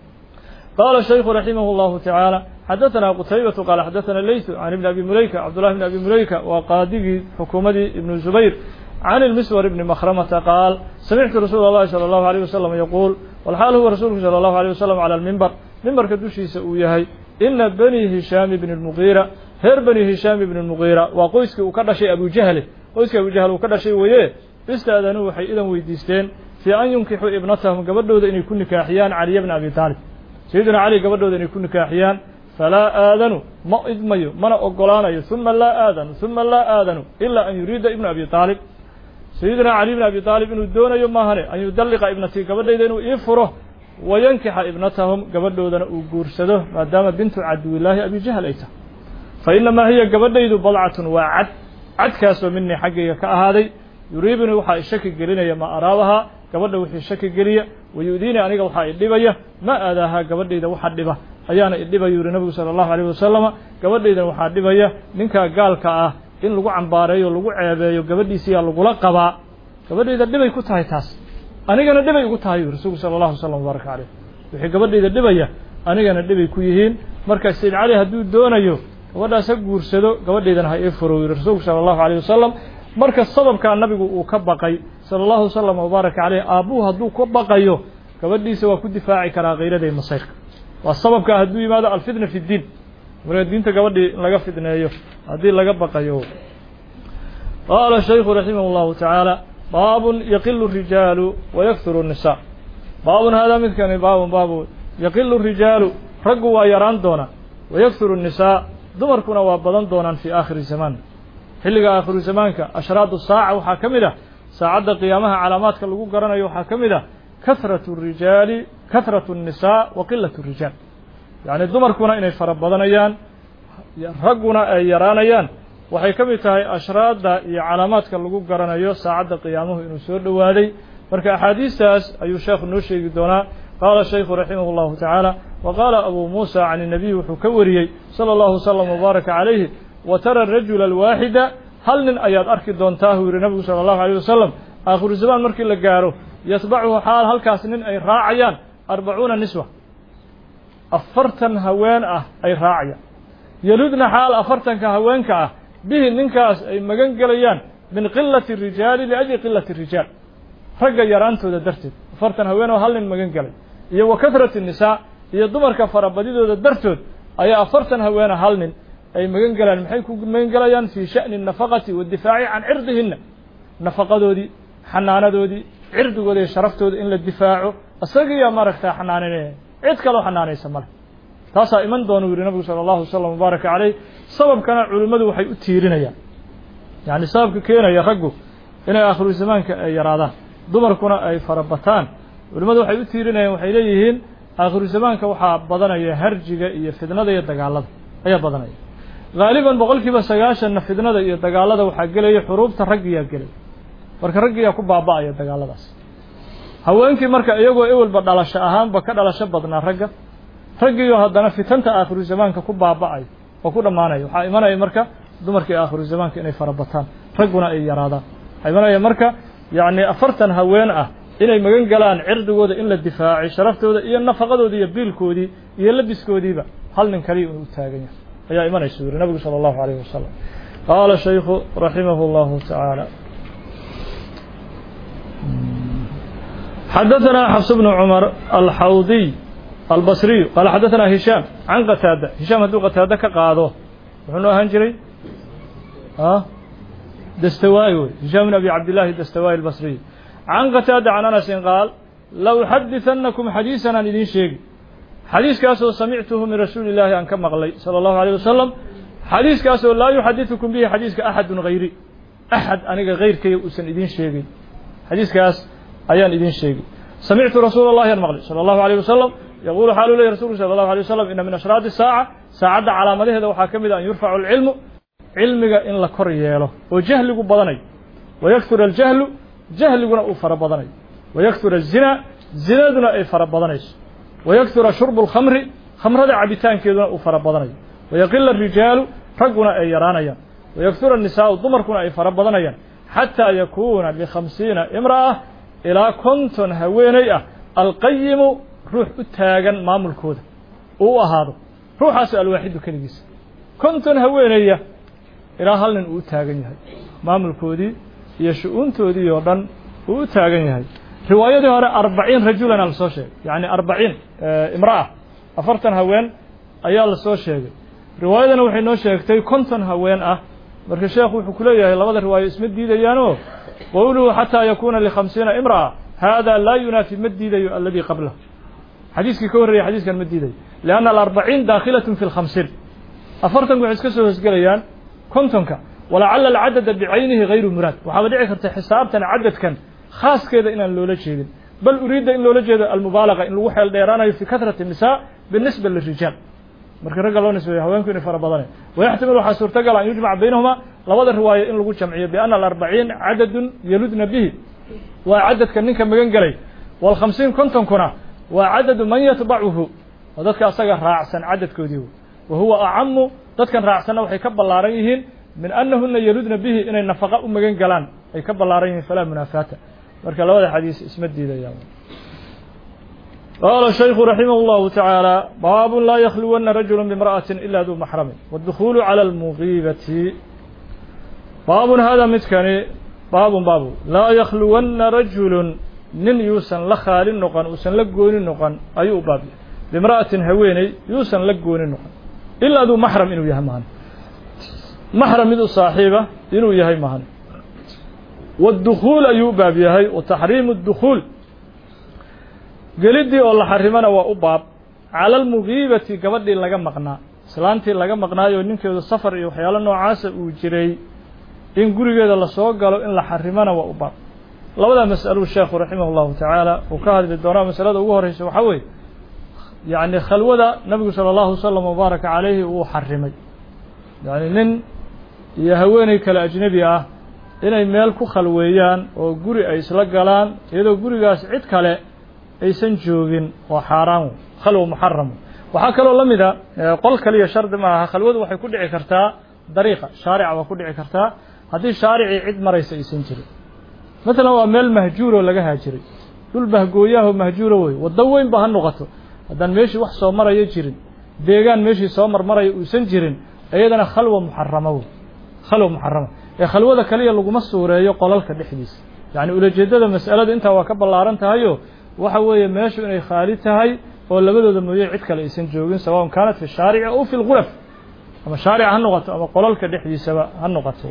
qaala shaykhu raximah اllahu tacaala xadaثana qutaybatu qaala xadaثana leytu can ibni abi muleyka cabdullahi bni abi muleyka waa qaadigii xukuumadii ibnu zubayr can ilmiswar ibni makhramata qaal samictu rasuula اllahi salى اllahu alيyh wasalam yaquul walxaal huwa rasuulku salى اllahu alيyh wasalam cala almimbar mimbarka dushiisa uu yahay ina bani hishaami bni اlmugiira reer bani hishaami bni اlmugiira waa qoyskii uu ka dhashay abujahle qoyskii abujahl uu ka dhashay weye istaadanuu waxay idan weydiisteen fii an yunkixuu ibnatahum gabadhooda inay ku nikaaxiyaan caliya bna abi taalib sayidina cali gabadhooda inay ku nikaaxiyaan falaa aadanu ma idmayo mana ogolaanayo uma laa aadanu uma laa aadanu ilaa an yuriida ibna abi aalib sayidina cali bn abi aalib inuu doonayo maahane an yudalliqa ibnatii gabadhayda inuu ii furo wayankixa ibnatahum gabadhoodana uu guursado maadaama bintu caduwillaahi abijahl ay tahay fa inamaa hiya gabadhaydu badcatun waa cad cadkaasoo minii xaggayga ka ahaaday yuriibunii waxaa ishaki gelinaya ma araabahaa gabadha wixii shaki geliya wayu'diinii aniga waxaa idhibaya ma aadaahaa gabadhayda waxa dhiba ayaana idhiba yuri nabigu sala allahu alayh wasalama gabadhaydan waxaa dhibaya ninkaa gaalka ah in lagu cambaareeyo lagu ceebeeyo gabadhiisiyaa lagula qabaa gabadhayda dhibay ku tahay taas anigana dhibay ugu tahay yuri rasuulku sala allahu wasalam wabaaraka caleyh wixii gabadhayda dhibaya anigana dhibay ku yihiin marka sayid cali hadduu doonayo gabadhaas ha guursado gabadhaydana ha ii furo yuri rasuulku sala allahu alayh wasalam marka sababkaa nabigu uu ka baqay sala allahu wasalam wabaaraka caleyh aabbuhu hadduu ka baqayo gabadhiisa waa ku difaaci karaa khayraday masayrka waa sababkaa hadduu yimaado alfitna fi ddiin marka diinta gabadhii in laga fidneeyo haddii laga baqayo qaala shaykhu raximah llahu tacaala baabun yaqilu rijaalu wayakturu nnisaa baabun haadaa midkani baabun baabu yaqilu rijaalu raggu waa yaraan doonaa wayakturu nnisaa dumarkuna waa badan doonaan fii aakhiri zamaan xilliga aakhiru zamaanka ashraadu saaca waxaa ka mid ah saacadda qiyaamaha calaamaadka lagu garanayo waxaa ka mid ah kahratu rijaali kahratu الnisaa wa qilat الrijaal yacni dumarkuna inay fara badanayaan ragguna ay yaraanayaan waxay ka mid tahay ashraadda iyo calaamaadka lagu garanayo saacadda qiyaamuhu inuu soo dhowaaday marka axaadiistaas ayuu sheekhu noo sheegi doonaa qaala shaykhu raximah اllahu tacaala wa qaala abu muusa can الnabiy wuxuu ka wariyey salى اllahu wslam wbaaraka calayhi wa tara rajula alwaaxida hal nin ayaad arki doontaa huu yihi nabigu sala allahu alayh wasalam aakhiru zamaan markii la gaaro yatbacuhu xaal halkaas nin ay raacayaan arbacuuna niswa afartan haween ah ay raacayaan yeludna xaal afartanka haweenka ah bihi ninkaas ay magan gelayaan min qilati rijaali liajli qilati rijaal ragga yaraantooda darteed afartan haween oo hal nin magan gelay iyo wa kahrati nisaa iyo dumarka farabadidooda dartood ayaa afartan haweena hal nin ay magan gelaan maxay ku magan gelayaan fii sha'ni nafaqati waddifaaci can cirdihinna nafaqadoodii xanaanadoodii cirdigooda iyo sharaftooda in la difaaco isagiiyaa maaragtaa xanaaninaya cid kaloo xanaanaysa male taasaa iman doona u yihi nabigu sala allahu wasalam wabaaraka caleyh sababkana culimmadu waxay u tiirinayaan yacni sababka keenaya raggu inay aakhiru zamaanka ay yaraadaan dumarkuna ay farabataan culimmadu waxay u tiirinayaan waxay leeyihiin aakhiru zamaanka waxaa badanaya harjiga iyo fidnada iyo dagaalada ayaa badanaya haaliban boqol kiiba sagaashanna fidnada iyo dagaalada waxaa gelaya xuruubta raggiyaa gelay marka raggiyaa ku baaba'aya dagaaladaas haweenkii marka iyagoo ewelba dhalasho ahaanba ka dhalasho badnaa ragga raggiioo haddana fitanta aakhiru zamaanka ku baaba'ayo oo ku dhammaanaya waxaa imanaya marka dumarkii aakhiru zamaanka inay farabataan ragguna ay yaraadaan waxaa imanaya marka yacni afartan haween ah inay magan galaan cirdigooda in la difaacay sharaftooda iyo nafaqadooda iyo biilkoodii iyo labiskoodiiba hal nin kaliya uu taagan yahay ayaa imanaysa yuri nabigu salى اllahu alayh wasalam qaala shaykhu raximah اllahu tacaala xadaثna xfs bn cmar alxawdiy albasriyu qaala xadaثna hishaam can qataada hishaam hadduu qataado ka qaado muxuu noo ahaan jiray dastawaayi wey hishaam bn abi cabdillahi dastawaayi albasriy can qataada can anasin qaal lauxadithannakum xadiisan aan idiin sheegi xadiiskaasoo samictuhu min rasuuli illaahi aan ka maqlay sala allahu alayh wasalam xadiiskaasoo laa yuxadiثukum bihi xadiiska axadun hayri axad aniga hayrkayga uusan idiin sheegin xadiiskaas ayaan idiin sheegi samictu rasuula allahi aan maqlay sala allahu alayh wasalam yaquulu xaalu lehi rasulku sala allahu alay wasalam ina min ashraadi saaca saacadda calaamadaheeda waxaa ka mid a an yurfacu alcilmu cilmiga in la kor yeelo oo jahligu badanayo wayaktura aljahlu jahliguna uu fara badanayo wayaktura azina zinaduna ay fara badanayso wayaktura shurbu alkhamri khamrada cabitaankeeduna uu fara badanayo wayaqila arijaalu ragguna ay yaraanayaan wayaktura annisaau dumarkuna ay fara badanayaan xataa yakuuna likhamsiina imra'a ilaa konton haweeney ah alqayimu ruux u taagan maamulkooda uu u ahaado ruuxaasi alwaaxidu keligiisa konton haweeneya ilaa hal nin uu u taagan yahay maamulkoodii iyo shu-uuntoodii oo dhan uu u taagan yahay riwaayadii hore arbaciin rajulana lasoo sheegay yacni arbaciin imra'a afartan haween ayaa lasoo sheegay riwaayadana waxay noo sheegtay konton haween ah marka sheekhu wuxuu ku leeyahay labada riwaayo isma diidayaanoo qowluhu xataa yakuuna likhamsiina imra'a haadaa laa yunaafi ma diidayo aladii qablah xadiiskii ka horreeyay xadiiskan ma diidayo lianna alarbaciin daakhilatun fi lkhamsiin afartanku waxay iska soo hosgelayaan kontonka walacala alcadada bicaynihi hayru muraad waxaaba dhici karta xisaabtan cadadkan khaaskeeda inaan loola jeedin bal uriidda in loola jeedo almubaalaga in lagu xeel dheeraanayo fi kahrati الnisaa binisba lirijaal marka ragga loo nisbeeyo haweenku inay fara badanayn wayaxtamil waxaa suurtagal an yujmac baynahuma labada riwaayo in lagu jamciyo biana alarbaciin cadadun yaludna bihi waa cadadka ninka magan gelay waalkhamsiin kontonkuna waa cadadu man yatbacuhu oo dadka asaga raacsan cadadkoodii wa huwa acamu dadkan raacsanna waxay ka ballaaran yihiin min anahuna yaludna bihi inay nafaqa u magan galaan ay ka ballaaran yihiin falaa munaafaata marka labada xadiis isma diidayaan qaala shaykhu raximah اllahu tacaala baabun laa yakhluwana rajulu bimra'atin ila duu maxramin waاdukhuulu cala almugiibati baabun hada midkani baabun baabu laa yakhluwana rajulun nin yuusan la khaali noqon uusan la gooni noqon ayuu u baabya bimra'atin haweeney yuusan la gooni noqon ilaa duu maxram inuu yahay mahan maxram mid u saaxiiba inuu yahay mahan waاdukhuul ayuu u baab yahay wa taxriimu اdukhuul geliddii oo la xarimana waa u baab cala almugiibati gabadhii laga maqnaa islaantii laga maqnaayo ninkeedu safar iyo waxyaalo noocaasa uu jiray in gurigeeda lasoo galo in la xarimana waa u baab labadaa mas'aluu sheekhu raximah اllahu tacaala uu ka hadli doonaa masalada ugu horreysa waxaa weeye yacni khalwada nabigu sala allahu wasalam wabaaraka calayhi uu xarimay yacni nin iyo haweeney kale ajnebi ah inay meel ku khalweeyaan oo guri ay isla galaan iyadoo gurigaas cid kale aysan joogin waa xaaraan khalwa muxaram waxaa kaloo la mida qol kaliya shardi ma aha khalwadu waxay ku dhici kartaa dariiqa shaarica waa ku dhici kartaa haddii shaaricii cid maraysa aysan jirin matalan waa meel mahjuuroo laga haajiray dhul bahgooyaho mahjuuro wey waddo weyn ba ha noqoto haddaan meeshii wax soo maraya jirin deegaan meeshii soo marmaraya uusan jirin iyadana khalwa muxarama wey khalwa muxarama ee khalwada kaliya laguma suureeyo qolalka dhexdiisa yacni ulajeeddada mas'alada intaa waa ka ballaaran tahayo waxa weeye meeshu inay khaali tahay oo labadooda mooye cid kale aysan joogin sawaءn kaanat fi shaarici aw fi lguraf ama shaarica ha noqoto ama qolalka dhexdiisaba ha noqoto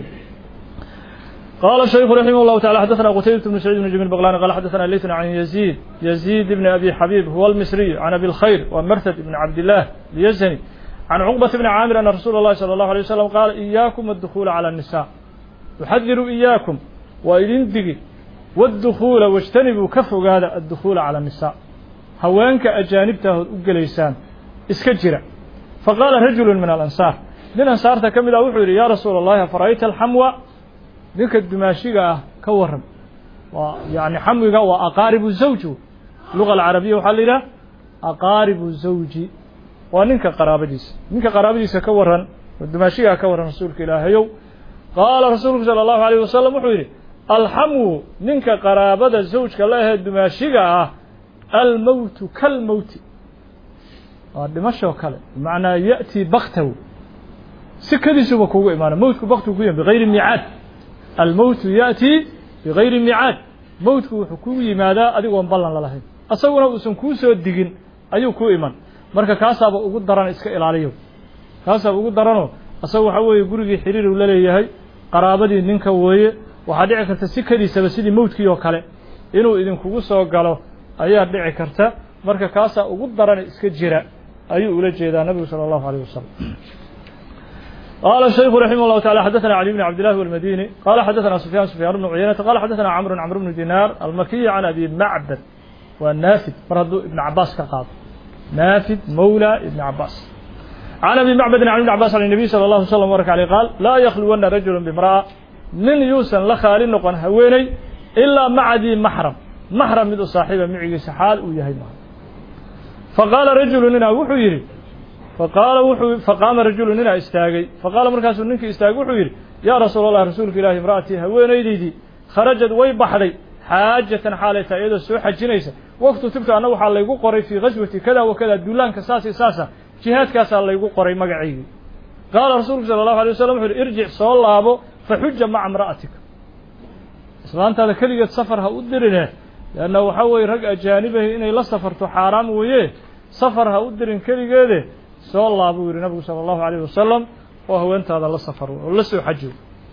qala shaykhu raximah اllahu taعala xadaثna qutaybat bn saciid bn jamil baqlani qala xadaثna leytna can yaziid yaziid bn abi xabiib huwa almisriy can abi اlkhayr wa martad ibn cabdillaah lyazani can cuqbat bni caamir ana rasuula اllahi salى اllahu alيه wasalam qaala iyaakum addukuula calى الnisa uxadiru iyaakum waa idin digi waاdukhuula wاjtanibuu ka fogaada addukhuula calى الnisaa haweenka ajaanibtaahood u gelaysaan iska jira faqaala rajulu min alansaar nin ansaarta ka mid ah wuxuu yidhi yaa rasuula اllahi afara'ayta alxamwa ninka dumaashiga ah ka waran waa yani xamwiga waa aqaaribu zawji luga alcarabiya waxaa la yidhaha aqaaribu zawji waa ninka qaraabadiisa ninka qaraabadiisa ka waran oo dumaashigaa ka waran rasuulka ilaahayow qaala rasuulku salى اllahu alayh wasalam wuxuu yidhi alxamwu ninka qaraabada zawjka la ahee dumaashiga ah almowtu kalmowti waa dhimashoo kale bimacnaa ya'tii baktaw sikadiisuba kugu imaana mowtku baktigu ku yimi bigayri miicaad almowtu ya'tii bigayri miicaad mowtku wuxuu kugu yimaadaa adigoon ballan lalahayn asaguna uusan kuu soo digin ayuu ku iman marka kaasaaba ugu daran iska ilaaliyo kaasaaba ugu daranoo asaga waxaa weeye gurigii xiriir uu la leeyahay qaraabadii ninka weeye waxaa dhici karta sikadiisaba sidii mowtkii oo kale inuu idinkugu soo galo ayaa dhici karta marka kaasaa ugu daran iska jira ayuu ula jeedaa nabigu salى الlahu عalيه wasalam qala الشhayku raximah الlahu taعalى xadaثna cali bn cabd لlah والmadini qala xadaثna sufyan sufyaan bn cuyaynata qala xadaثna cmr cmr bn dinar almakiyi can abi macbad waa naafid mar hadduu ibn cabaas ka qaado naafid mawlى ibn cabaas can abi macbadin can ibn cabas an الnabiy salى الlahu slm wbark alيه qaal laa yakluwana rajul bimra'a nin yuusan la khaali noqon haweeney ilaa maca dii maxram maxram mid u saaxiiba micigiisa xaal uu yahay ma faqaala rajulu ninaa wuxuu yidhi faqaala wuxuu faqaama rajulu ninaa istaagay faqaala markaasuu ninkii istaagay wuxuu yidhi yaa rasuul allah rasuulka ilaahi imra'atii haweenaydaydii kharajad way baxday xaajatan xaalay tahay iyadoo soo xajinaysa waqtu tibta anna waxaa laygu qoray fii ghaswati kada wa kada duulaanka saas iyo saasa jihaadkaasaa laygu qoray magacaygii qaala rasuulku sala allahu alay wasalam wuxu uhi irjic soo laabo faxuja maca imra'atika islaantaada keligeed safar ha u dirine leanna waxaa weeye rag ajaanibahi inay la safarto xaaraam weeye safar ha u dirin keligeede soo laabuu yidhi nabigu sala allahu alayh wasalam oo haweentaada la safar oo la soo xajiyo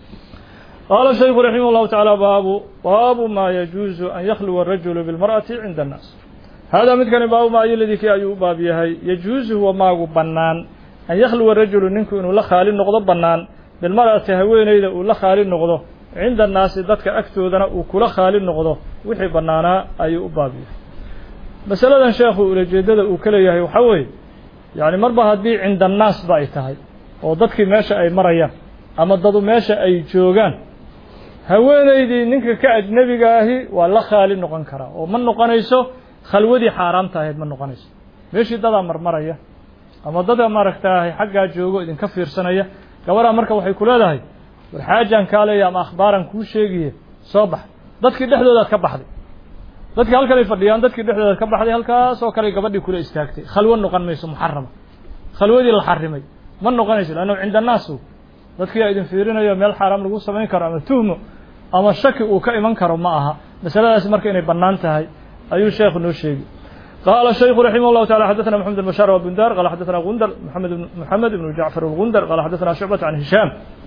qaala shaykhu raximah allahu tacaala baabu baabu maa yajuuzu an yakhluwa arajulu bilmar'ati cinda annaas haadaa midkani baabu maa ayoladii kii ayuu u baab yahay yajuusu huwa maagu bannaan an yakhluwa rajulu ninku inuu la khaali noqdo bannaan bilmar'ati haweeneyda uu la khaali noqdo cinda annaasi dadka agtoodana uu kula khaali noqdo wixii bannaanaa ayuu u baab yahay masaladan sheekhu ulajeeddada uu ka leeyahay waxaa weeye yacni marba haddii cinda annaasba ay tahay oo dadkii meesha ay marayaan ama dadu meesha ay joogaan haweeneydii ninka ka ajnebiga ahi waa la khaali noqon karaa oo ma noqonayso khalwadii xaaraamta ahayd ma noqonayso meeshii dadaa marmaraya ama dada maaragtaahay xaggaa joogo idinka fiirsanaya gabadhaa marka waxay ku leedahay war xaajaan kaa leeya ama akhbaaran kuu sheegiye soo bax dadkii dhexdoodaad ka baxday dadkii halkanay fadhiyaan dadkii dhexdoodaad ka baxday halkaasoo kale gabadhii kula istaagtay khalwo noqon mayso muxarama khalwadii la xarimay ma noqonayso leanna cinda annaasu dadkii idin fiirinayo meel xaaraam lagu samayn karo ama tuhmo ama shaki uu ka iman karo ma aha masaladaasi marka inay bannaan tahay ayuu sheekhu noo sheegi قال الشيخ رحمه الله تعالى حدثنا محمد بن بشار وبندار قال حدثنا غندر محمد بن محمد بن جعفر الغندر قال حدثنا شعبة عن هشام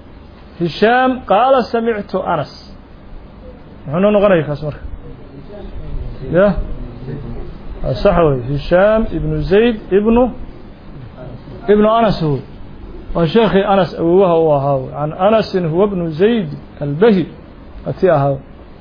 هشام قال سمعت أنس نحن نغني كاسمر يا الصحوي هشام ابن زيد ابن ابن أنس هو وشيخ أنس أبوه هو هاو عن أنس هو ابن زيد البهي أتي هاو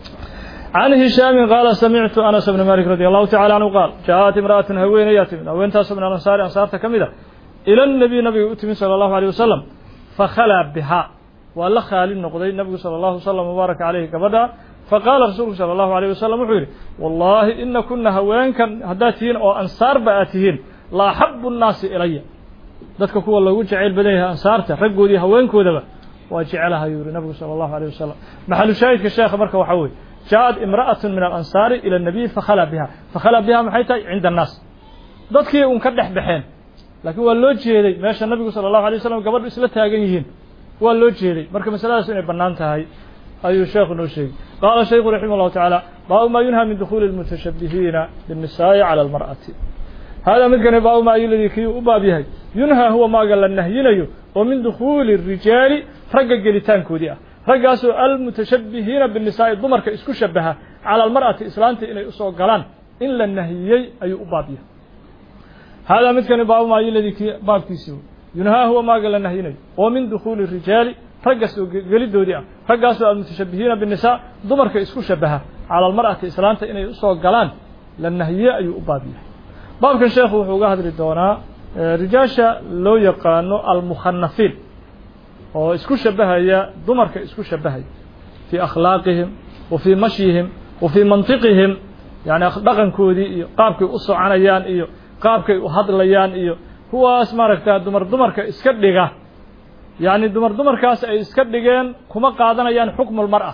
عن هشام قال سمعت أنس بن مالك رضي الله تعالى عنه قال جاءت امرأة هوين ياتم أو انتاس من الأنصار أنصار تكمدة إلى النبي نبي أتمي صلى الله عليه وسلم فخلى بها ولا خالي النقضي النبي صلى الله عليه وسلم وبارك عليه كبدا فقال رسول صلى الله عليه وسلم وحيري والله إن كنا هوين كان هداتين أو أنصار بآتهين لا حب الناس إلي dadka kuwa lagu jacayl badan yahay ansaarta raggoodii haweenkoodaba waa jecelaha yuri nabigu sala allahu alayh wasalam maxalu shaahidka sheekha marka waxaa weeye jaaءat imra'aة min alansaari ilى الnabiy fakhala biha fakhala biha maxay tahay cinda الnaas dadkii un ka dhex baxeen laakiin waa loo jeeday meesha nabigu salى الlahu alay waslam gabadhu isla taagan yihiin waa loo jeeday marka masaladaas inay bannaan tahay ayuu sheekhu noo sheegay qaala shaykhu raximah اllahu taعaalى baabu ma yunhى min dukhuuli الmutashabihiina bالnisaaءi calى اlmarأati hada midkani baabu ma ayuladii kii u baab yahay yunhaa huwa maaga la nahyinayo oo min dukhuuli الrijaali ragga gelitaankoodii ah raggaasoo almutashabihiina binisaa'i dumarka isku shabaha cala almar'ati islaanta inay usoo galaan in la nahiyey ayuu u baab yahay haadaa midkani baabu maayiladii kii baabkiisii yunhaa huwa maaga la nahyinayo oo min dukhuuli rijaali ragga soo gelidoodii ah raggaasoo almutashabihiina binisaa dumarka isku shabaha cala almar'ati islaanta inay usoo galaan la nahiyey ayuu u baab yahay baabkan sheekhu wuxuu uga hadli doonaa rijaasha loo yaqaano almukhanafiin oo isku shabahaya dumarka isku shabahaya fii akhlaaqihim wa fii mashyihim wa fii mantiqihim yani dhaqankoodii iyo qaabkay u soconayaan iyo qaabkay u hadlayaan iyo kuwaas maaragta dumar dumarka iska dhiga yacni dumar dumarkaas ay iska dhigeen kuma qaadanayaan xukmulmar'a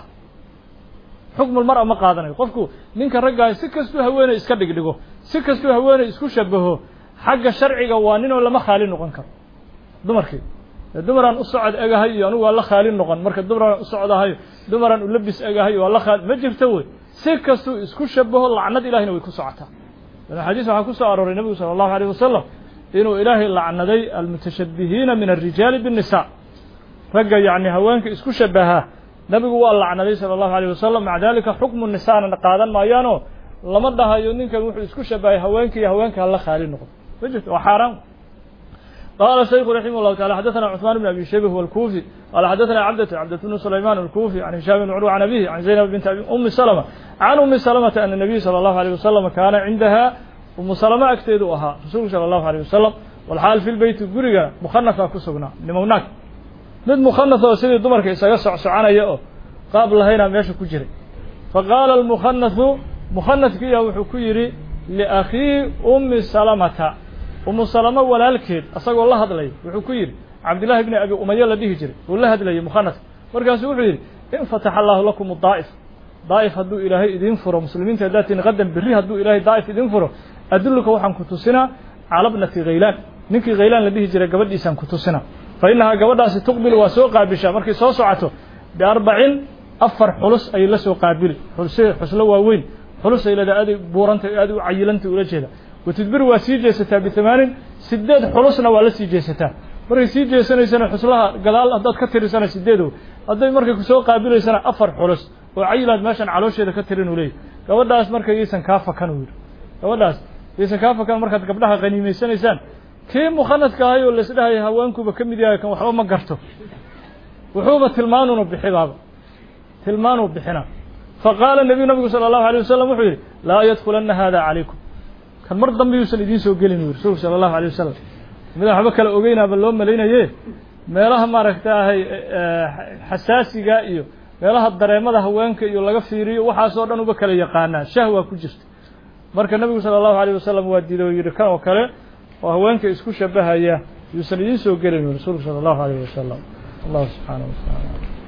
xukmulmar'a ma qaadanayo qofku ninka raggaah si kastuu haweeney iska dhigdhigo si kastuu haweeney isku shabaho xagga sharciga waa ninoo lama khaali noqon karo dumarkii dumaraan u socod egahay iyo anugu waa la khaali noqon marka dumaraan u socdahay dumaraan u labis egahay waa la khaali ma jirto wey si kastuu isku shabaho lacnad ilahina way ku socotaa xadiis waxaa ku soo arooray nebigu sala allahu alayh wasalam inuu ilaahay lacnaday almutashabihiina min alrijaali biالnisa ragga yacni haweenka isku shabahaa nebigu waa lacnaday sala allahu alayh wasalam maca dalika xukmu nisaana qaadan maayaanoo lama dhahayo ninkan wuxuu isku shabahay haweenka iyo haweenka hala khaali noqdo ma jirto waa xaaraan qala shayku raximah اllahu taala xadaثna cثmaan bn abi shayba huwa اlkufi qala xadaثna cabdة cabdة bn sulayman اlkufi can hishaam bn curwa can abihi can zaynab bint umi salma can umi salmata ana nabiy salى اllahu alيه wasalam kaana cindaha umu salama agteedu ahaa rasuulku salى اllahu alيه wasalam walxaal fi lbeyti guriga mukhanasa ku sugnaa nimognaag mid mukhanas oo sidii dumarka isaga socsoconaya oo qaab lahaynaa meesha ku jiray faqaala almukhanasu mukhanadkiiya wuxuu ku yidhi liakhii umi salamata umu salamo walaalkeed asagoo la hadlaya wuxuu ku yidhi cabdillahi bni abi umaya la dhihi jiray uu la hadlayay mukhanaska markaasuu wuxuu yidhi in fataxa allahu lakum daa'if daa'if hadduu ilaahay idiin furo muslimiinta haddaatiin qadan berri hadduu ilaahay daa'if idiin furo adulluka waxaan ku tusinaa cala bnati khaylaan ninkii khaylaan la dhihi jiray gabadhiisaan ku tusinaa fa innahaa gabadhaasi tuqbil waa soo qaabishaa markay soo socoto biarbacin afar xulus ayay la soo qaabili xulse xuslo waaweyn xulus ay leedahay aad buuranta aad u cayilanta ula jeeda watudbir waa sii jeesataa bitamaanin sideed xulusna waa la sii jeesataa markay sii jeesanaysana xuslaha gadaal haddaad ka tirisana sideedo hadday markay kusoo qaabilaysana afar xulus oo cayilaad meeshan caloosheeda ka tirin uu leeyahy gabadhaas marka yaysan kaa fakan uu yidhi gabadhaas yaysan kaa fakan markaad gabdhaha qaniimaysanaysaan kii mukhanadka ahay oo laisdhahaya haweenkuba ka mid yahay kan waxba ma garto wuxuuba tilmaanuna bixibaaba tilmaanuu bixina faqaala nebiyu nabigu sala allahu alay wasalam wuxuu yidhi laa yadkulana hada calaykum kan mar dambe yuusan idiin soo gelin u rasuulku sala allahu alay wasalam midaan waxba kala ogeynaaba loo malaynaye meelaha maaragtaahay xasaasiga iyo meelaha dareemada haweenka iyo laga fiiriyo waxaasoo dhan uba kala yaqaanaa shahwa ku jirta marka nebigu sala allahu alayh wasalam waa diiday oo yidhi kan oo kale oo haweenka isku shabahaya yuusan idiin soo gelin rasuulku sala allahu alayh wasalam allahu subxaanaه wa taala